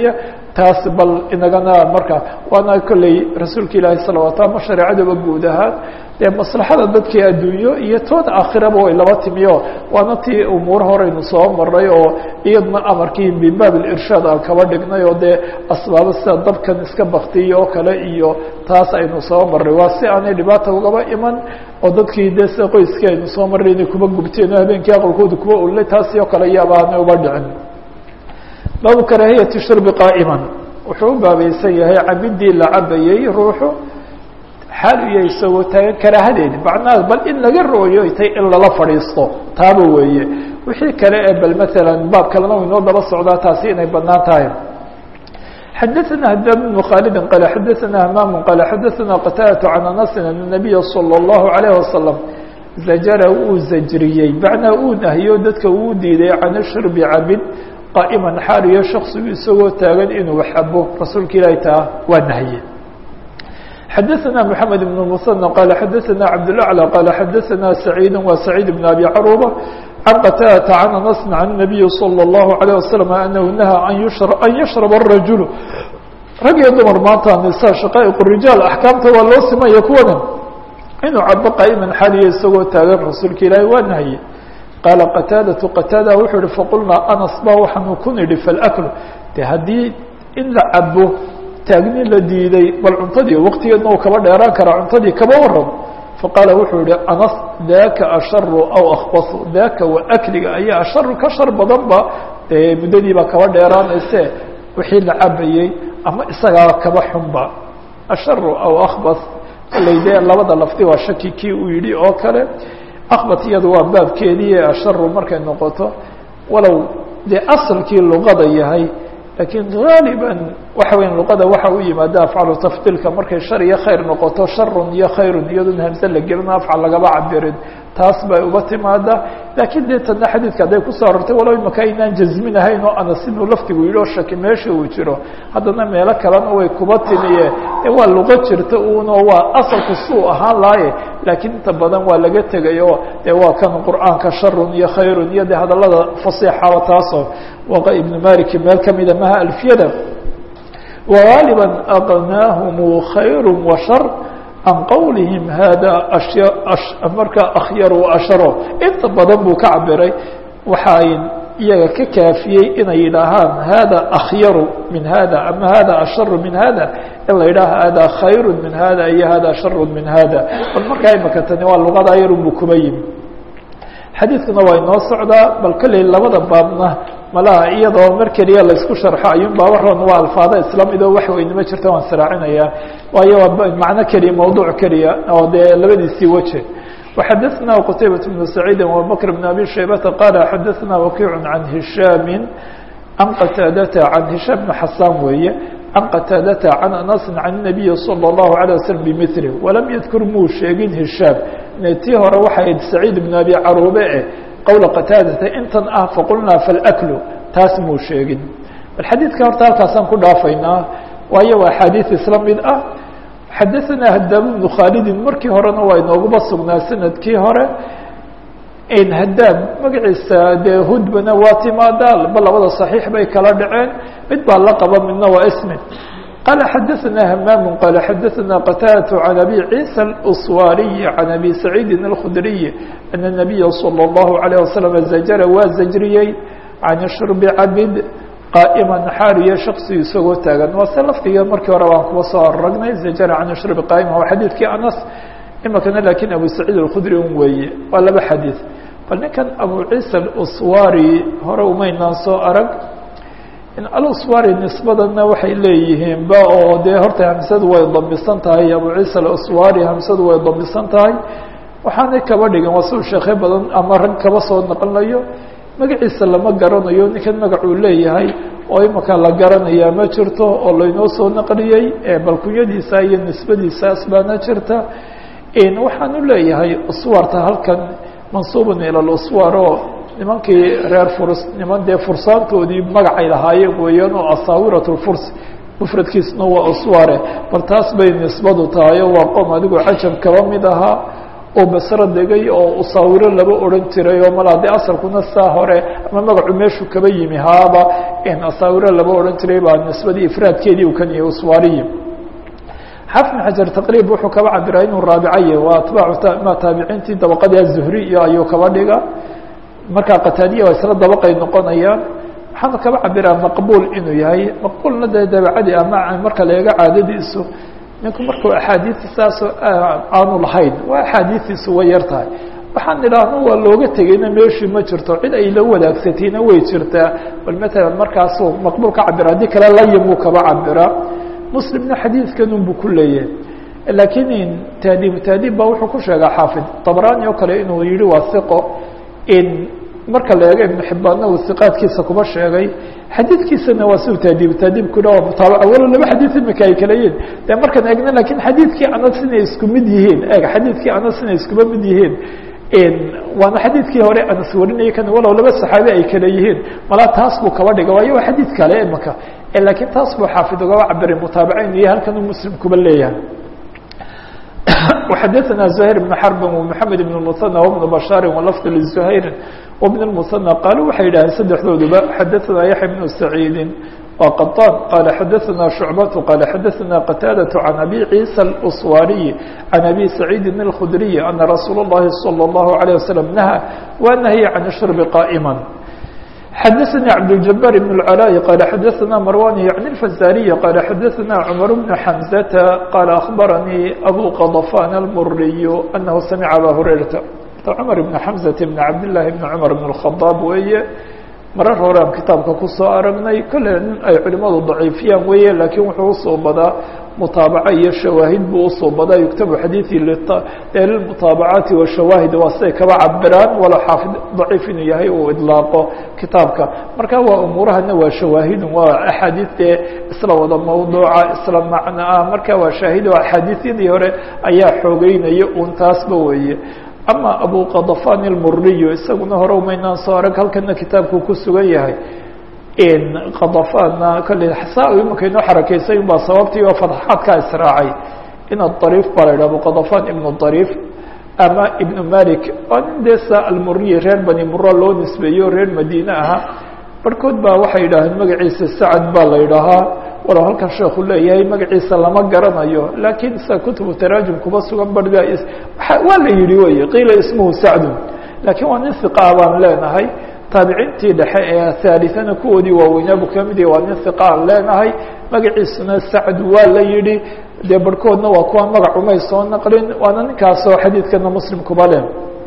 [SPEAKER 1] taas bal inagana marka waana kolley rasuulka ilaahi salawaat ama shareecadaba guud ahaan dee maslaxada dadkii adduunyo iyo tooda aakhiraba way laba timiyo waana tii umuur horeynu soo maray oo iyadna amarkii min baab irshaad aan kaba dhignay oo dee asbaabo sida dabkan iska baktiya oo kale iyo taas aynu soo maray waa si aanay dhibaata ugaba iman oo dadkii dee sida qoyskii aynu soo maray inay kuba gubteen oo habeenkii aqalkooda kuba ulnay taasi oo kale iyaaba aanay uba dhicin baabu karaahiyati shurbi qaa'iman wuxuu u baabaysan yahay cabidii la cabayey ruuxu xaal iyo isagoo taagan karaahadeedi macnaha bal in laga rooyo tay in lala fadhiisto taaba weeye wixii kale ee bal maalan baab kalena u inoo daba socdaa taasi inay banaan tahay xadaثna hdam بن khaalidi qal xadaثna hmaam qal xadaثna qataadaة can anasi an الnabiya slى الlahu عalيه wasalam zajara uu zajriyey macnaa uu nahyo dadka uu diiday can shurbi cabid qaa'iman xaaliyo shaksigu isagoo taagan inuu xabo rasuulka ilaahi taa waa nahye xadaثna mحamed بن mثنى qal xadaثna cabdالأعlى qal xadaثna سacيid wa سacيid بن abi caruba can qataadةa can anas can النabiyi slى الlahu عalيه waslم anahu nahaa an yashrab الrajul rag iyo dumar maanta nisa shaqaa'iq rijaal axkaamta waa loo simaya kuwana inuu cabo qaa'iman xaaliyo isagoo taagan rasuulka ilaahi waa nahye qaala qataadaةu qataada wuxuu ihi faqulnaa anas ba waxaanu ku nidhi falakl de haddii in la cabo taagni la diiday bal cuntadii waqtigeedna uu kaba dheeraan karaa cuntadii kaba waran faqaala wuxuu yihi anas daaka asharu aw akbasu daaka wa akliga ayaa asharu ka shar badan ba dee muddadiibaa kaba dheeraanayse wixii la cabayey ama isagaa kaba xunba asharu aw akbas kolley dee labada lafdi waa shaki kii uu yidhi oo kale akbat iyadu waa baabkeedii asharu markay noqoto walow dee asalkii luqada yahay lakiin gaaliban waxa weya luqada waxa u yimaada afcalu tafdiilka markay shar iyo khayr noqoto sharun iyo khayrun iyaduna hamse la gelino afcal lagaba cabirin taas bay uga timaada lakiin dee tana xadiidka hadday kusoo arortay walow imaka aynaan jazminahayn oo anas inuu laftigu yidhi oo shaki meesha uu jiro haddana meelo kalena way kuba timiye ee waa luqo jirta uno waa asalku suu ahaan laaye laakiin inta badan waa laga tegay oo dee waa kan qur'aanka sharun iyo khayrun iyo de hadalada fasiixaba taasoo waqa ibnu maliki meel kamida maha alfiyada wagaaliba aqnaahum khayr wa shar can qowlihim hada ashya markaa akhyar asharo inta badan buu ka cabiray waxa ay iyaga ka kaafiyey inay yidhaahaan hada akhyaru min hada ama hada asharu min hada in la yidhaha hada khayru min hada iyo hada sharu min hada bal markaa imaka tani waa luqada yarunbu kuma yimi xadiidkuna waa inoo socdaa bal kolley labada baabna malaha iyadoo mar keliya laysku sharxo ayuun baaba roon waa alfaada islaamidoo wax weynima jirta waan saraacinayaa waayo waa macno keliya mawduuc keliya oo dee labadiisii weje وxadثna qتaybaة بن سacيid وabكر بن abي شhaybةa qال xadثna وkiع عan هiشhاam عan qتاadةa عan هiشhاm بن xasاn weeye عan qتاadةa عan أنس عan النaبiي صلى الله عليه وسلم بmثله وlam ydkur muu sheegin هiشhاam tii hore waxay سacيid بن abi caruube eh qowla qتاadةa intan ah faqulnaa فاlأkl taas muu sheegin bal xadiidka horta halkaasaan ku dhaafaynaa waayo waa axaadiiث isla mid ah xadaثna hadaam بnu khaalidin markii horena waa inooguba sugnaa sanadkii hore hadaam magaciisa dee hudbana waa timaadaa ba labada صaxiix bay kala dhaceen mid baa la qaba midna waa ismi qaala xadaثna hamaam qaala xadaثna qataadaة can abi ciisa اlأswaariyi can abi saciidi الkhudriyi ana الnabiya slى الlahu عalيه waslم zajara waa zajriyey can shurbi cabid qaa'iman xaaliyo shaksi isagoo taagan waa se laftiga markii hore baan kuba soo aragnay zajara can shurbi qaa'ima waa xadiidkii anas imikana lakiin abu saciid alkhudri un weeye waa laba xadiid bal ninkan abu ciisa aluswari hore umaynaan soo arag in aluswari nisbadana waxay leeyihiin ba oo dee horta hamsadu way damisan tahay abu ciisa aluswari hamsadu way damisan tahay waxaanay kaba dhigan waa suu sheekhe badan ama rag kaba soo naqlinayo magaciisa lama garanayo ninkan magacuu leeyahay oo imika la garanayaa ma jirto oo laynoo soo naqliyey balkunyadiisa iyo nisbadiisaas baana jirta waxaanu leeyahay uswarta halkan mansuubun ila luswar oo nimankii reer furs niman dee fursaantoodii magacay lahaayeen weeyaan oo asaawirat lfurs mufradkiisna waa usware bal taas bay nisbadu tahay oo waa qoom adigu cajab kaba mid ahaa oo basro degay oo usaawiro laba odhan jiray oo malaa de asalkuna saa hore ama magacu meeshuu kaba yimi haaba asaawire laba odhan jiray baa nisbadii ifraadkeedii u kan yahay uswaariyi xafn xajar taqriib wuxuu kaba cabiraa inuu raabicaye waa atbaacu ma taabiciintii dabaqadii azuhri iyo ayuu kaba dhiga markaa qataadiya waa isla dabaqay noqonayaan waxaanu kaba cabiraa maqbuul inuu yahay maqbuulna dee dabacadii ama marka la eego caadadiisu ninku markuu axaadiista saasoo aanu lahayn waa axaadiistiisu way yar tahay waxaan idhaahno waa looga tegeyna meeshii ma jirto cid ay la wadaagsatayna way jirtaa bal matalan markaasuu maqbuul ka cabira haddii kale layimuu kaba cabiraa muslimna xadiidkanun buu ku leeyahay laakiin taadiib taadiib baa wuxuu ku sheegaa xaafid tabrani oo kale inuu yihi waa iqo in marka la eego ibnu xibbaanna uu iqaadkiisa kuba sheegay xadiidkiisana waa siu taadiib taadiibku waa mutaabaca walo laba xadiid imika ay kala yihin de markaan eegna lakin xadiidkii anas inay isku mid yihiin eeg xadiidkii anas inay iskuba mid yihiin waana xadiidkii hore anas warinaya kan walow laba saxaabi ay kala yihiin malaa taas buu kaba dhiga waayo waa xadiid kale imika lakiin taas buu xaafid ugaba cabiray mutaabaca inu yahay halkan uu muslim kuba leeyahay وxadثna زهير بن حرب ومحamed بن المثنى وبن بشhاaر ولفظ لزهير وبن المثنى qالوا waxay yidhaheen سدexdooduba xadثna يحيى بن سعيد وقطان قال xadثna شعبة قال xadثna قتاaدة عن أبي عيسى الأصواري عن أبي سعيد الخdري أن رsuuل اللhi صلى الله عليه وسلم نهى ونهي عن الشhرب قائما xdثnي cبدالجبار بن العلاء قال xdثna مروان يعني الفزاري قال xdثna عمر بن حمزة قال أخبرني أبو قضفان المري أنه سمع أbا هريرة cمر بن حمزة بن عبد الله بن عمر بن الخطاب weeye marar horean kitaabka kusoo aragnay kole nin ay culimadu ضaciifiyaan weeye lakiin wuxuu usoo badaa mutaabaco iyo shawaahid buu usoo badaa yuktabu xadiiثi lilmutaabacaati washawaahid waa siday kaba cabiraan walo xaafid daciif inuu yahay uu idlaaqo kitaabka marka waa umuurahana waa shawaahidun waa axaadiid dee isla wada mawduuca isla macno ah marka waa shaahid o axaadiisyadii hore ayaa xoogeynaya un taasba weeye ama abu qadafan ilmuriyo isaguna hore umaynaan soo arag halkana kitaabku ku sugan yahay qadafanna kale saa imanka inoo xarakeysa baa sababtii oo fatxaadkaa israacay in adariif baa la yidhah abu qadafan ibnu dariif ama ibnu malik waa nin dee sa almuriyi reer bani mura loo nisbeeyo reer madiine ahaa barhkood baa waxay yidhaaheen magaciisa sacad baa la yidhaahaa walow halkan sheekhu leeyahay magaciisa lama garanayo laakiin sa kutubu taraajum kuba sugan barga waa la yihi wey qiila ismuhu sacdun laakiin waa nin hiqaa baan leenahay taabiciintii dhexe ee haalithana kuwoodii waaweynaabu kamid yahy waa nin hiqa aan leenahay magaciisuna sacd waa la yihi dee barhkoodna waa kuwa magac umay soo naqlin waana ninkaasoo xadiidkana muslim kuba leh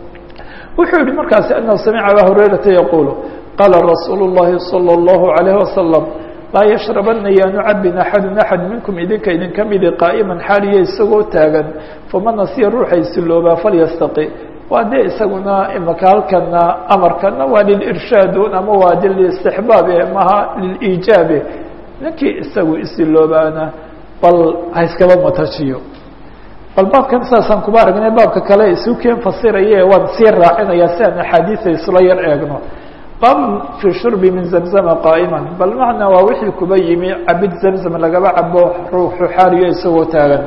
[SPEAKER 1] wuxuu yihi markaasi anahu samica aba hurayrata yaquulu qaala rasuulu الlahi salى الlahu عalayه wasalam laa yashrabana yaanu cabin axadu axad minkum idinka idinka midi qaa'iman xaaliya isagoo taagan faman nasiya ruuxa isiloobaa falyastaqi waa dee isaguna imaka halkana amarkana waa lilirshaadun ama waa de listixbaabe maha liliijaabe ninkii isagu isiloobaana bal ha iskaba matajiyo bal baabkan saasaan kuba aragnay baabka kale isu keen fasiraye waan sii raacinaya si aan axaadiisa isla yar eegno bab fi shurbi min zamzama qaa'ima bal macnaa waa wixii kuba yimi cabid zamzam lagaba cabo ruuxu xaaliyo isagoo taagan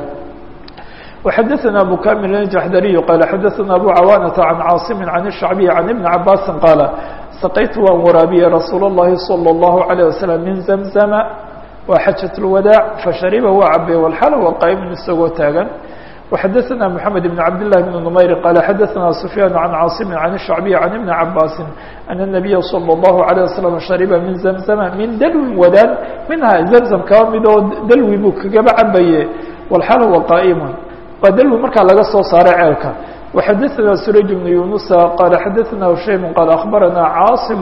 [SPEAKER 1] وxadثna abu kamil الjaxdariي qala xadaثna abu cawaanaةa can caaصimi can الshacbiي can ibni cabaasi qaala saqaytu waan waraabiye rasuul الlahi salى الlahu عalيه waslم min zamzama waa xajaة اlwadaac fashariba waa cabe walxal wa qaa'imun isagoo taagan وxadثna mحamed بن cabd للh بن نmayr qala xadaثna سfyaan عan cاaصimi عan الشhacbiي عan iبni cabaasi أن النabiya slى الlahu عalيه waslم shariba min zamzama min dalwin wadaan minha zamzam kaba mid oo dalwi buu kagaba cabaye walxal huwa qaa'imun waa dalwi markaa laga soo saaray ceelka وxadثna surayj بن yunusa qala xadaثna hushaym qaal aخbarana caaصim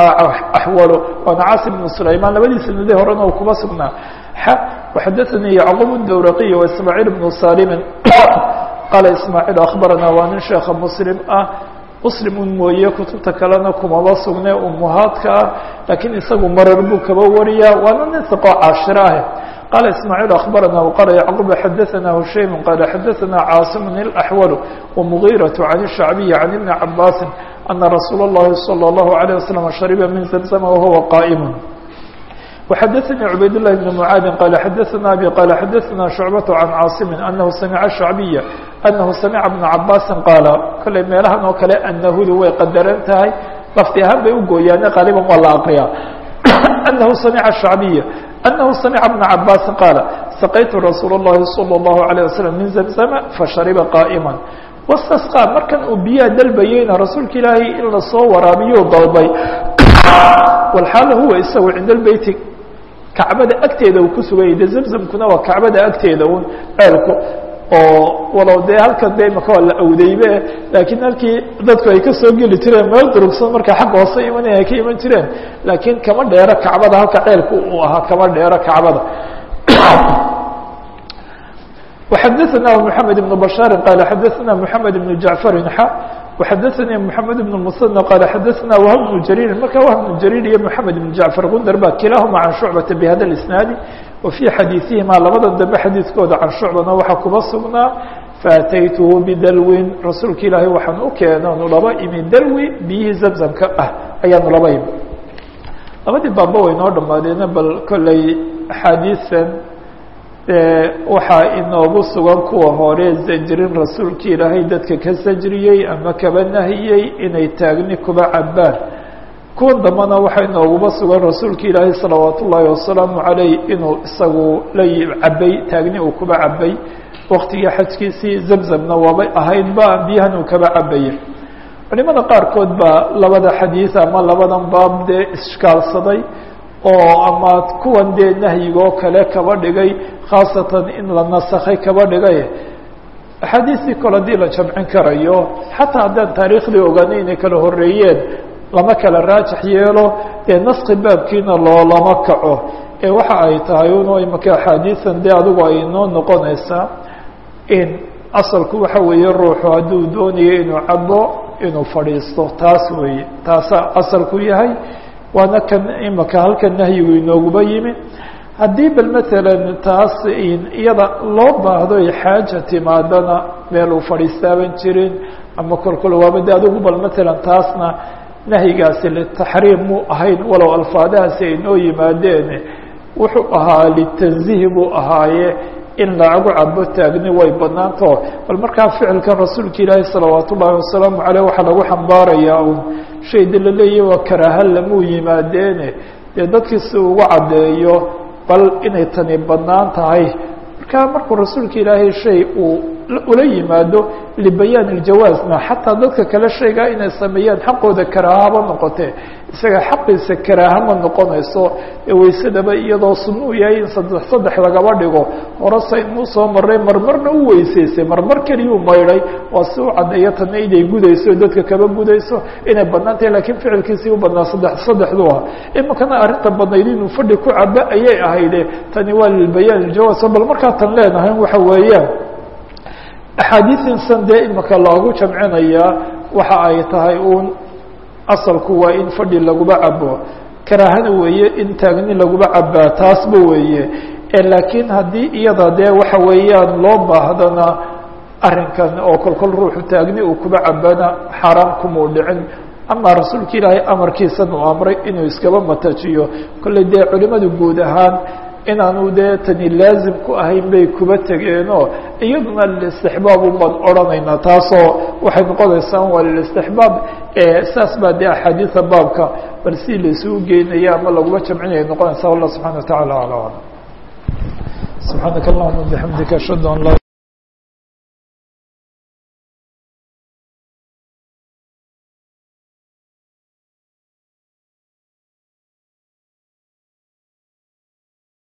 [SPEAKER 1] axwal waana caasim بن sulayman labadii sanadii horena u kuba sugnaa وxadثnي yعqوب الdwraqي وإسmاعيل بن salim qala ismاعيل aخbarana waa nin sheeka mslim ah mslimun mooye kutubta kalena kumaba sugne umuhaadka ah lakiin isagu marar buu kaba wariya waana nin iqo caashiro ah qala ismاعيل aخbarana وqala yعqوب xadثna hushaym qala xadثna cاaصم الأحول ومغيرة عن الشhعبي عن iبن cabاsi أna رasuul الlahi صلى الله عليه وسلم شhربa min زمزم وhuوa qائم وxadثnي عbayd للh بن معاad qال xadثna abي qال xadثna شhuعبة عن cاaصم أنه samع الشhعبية أنه samعa بن cabاsi qاala kolley meelahan oo kale anahudu way qadaran tahay lafti ahaan bay ugooyaane qaaliban waa la aqriyaa anahu samica shacbiya anahu samica bna cabaasin qaala saqaytu rasuul اllahi salى اllahu عalيه waslm min zamzama fashariba qaa'ima wastasqaa markan uu biyaha dalbayeyna rasuulka ilaahay in lasoo waraabiyuu dalbay walxaala huwa isagu cinda lbeyti kacbada agteeda uu ku suganyay de zamzamkuna waa kacbada agteeda un ceelku oo walow dee halkan de imaka waa la awdeybe laakiin halkii dadku ay kasoo geli jireen meel durugsan marka xagga hoose imanaya ay ka iman jireen laakiin kama dheero kacbada halka ceelku uu ahaa kama dheero kacbada وxadثna محamed بن بشhاaر qال xadثna محamed بن جaعفر x وxadثnي محamed بن المثنى qال xadثna وهب بن جرير marka وهب بن جرير iyo محamed بن جaعفر gundar ba kilahma عan شhuعبة بhda الاسناaد وفي xadيiثihima labada dambe xadiiثkooda can شhuعبana waxaa kuba sugnaa faataythu bdalwin rasuulka ilaahay waxaan u keenanu laba imi dalwi biyihii zamzamka ah ayaanu laba imi labadii baaba way noo dhamaadeena bal kolley axaadiiثan waxaa inoogu sugan kuwa hore zajrin rasuulka ilaahay dadka ka sajriyey ama kaba nahiyey inay taagni kuba cabaan kuwan dambana waxaa inooguba sugan rasuulka ilaahay salawaat ullaahi wasalaamu calayh inuu isagu la cabay taagni uu kuba cabay waktigii xajkiisii zamzamna waabay ahaydba biyahan uu kaba cabaya culimada qaarkood baa labada xadiid ama labadan baab dee ishkaalsaday oo ama kuwan dee nahyigoo kale kaba dhigay khaasatan in la nasakhay kaba dhigay axaadiistii kole haddii la jamcin karayo xataa haddaan taariikhdii ogaanay inay kala horeeyeen lama kala raajax yeelo dee naski baabkiina loolama kaco ee waxa ay tahay un imaka axaadiisan dee adigu ay noo noqonaysaa in asalku waxa weeye ruuxu hadduu doonayo inuu cabo inuu fadhiisto taas weeye taasa asalku yahay waana kan imaka halkan nahyigu inooguba yimi haddii bal matalan taas iyada loo baahdo ay xaaja timaadana meel uu fadhiistaaban jirin ama kolkol waaba de adigu bal matalan taasna nahyigaasi litaxriim muu ahayn walow alfaadahaasi ay noo yimaadeen wuxuu ahaa litanzihi buu ahaaye in lagu cabo taagni way banaanto bal markaa ficilkan rasuulka ilaahi salawaat ullaahi wasalaamu caleyh waxaa lagu xambaarayaa un shay de la leeyahy waa karaaha lamuu yimaadeene dee dadkii si ugu caddeeyo bal inay tani banaan tahay markaa markuu rasuulka ilaahay shay uu ula yimaado libayaan iljawaazna xataa dadka kale shaygaa inay sameeyaan xaqooda karaahaba noqotee isaga xaqiisa karaaha ma noqonayso ee waysadaba iyadoo sunuu yahay in saddex saddex lagaba dhigo horesa inuu soo maray marmarna u weysaysay marmar keliyuu maydhay waa si u caddeeyo tana inay gudayso dadka kaba gudayso inay banaan tahay lakiin ficilkiisii u badnaa saddex saddexdu ah imakana arrinta badnayd inuu fadhi ku cabo ayay ahayde tani waa lilbayaan iljawaaz bal markaa tan leenahay waxa weeyaan axaadiiinsan dee imaka loogu jamcinayaa waxa ay tahay uun asalku waa in fadhi laguba cabo karaahana weeye in taagni laguba cabaa taasba weeye laakiin haddii iyada dee waxa weeyaan loo baahdana arrinkan oo kolkol ruuxu taagni uu kuba cabana xaaraan kumuu dhicin ama rasuulka ilaahay amarkiisan uu amray inuu iskaba matajiyo kolley dee culimadu guud ahaan inaanu dee tani laazim ku ahayn bay kuba tegeenoo iyaduna lilistixbaab ubaan odhanaynaa taasoo waxay noqonaysaa waa lilistixbaab saas baa dee axaadiida baabka bal si laisugu geynaya ama laguma jamcinaya noqonaysa wallah subxana wa tacala ala alam subxaanaka allahuma bixamdika ashhadu an laa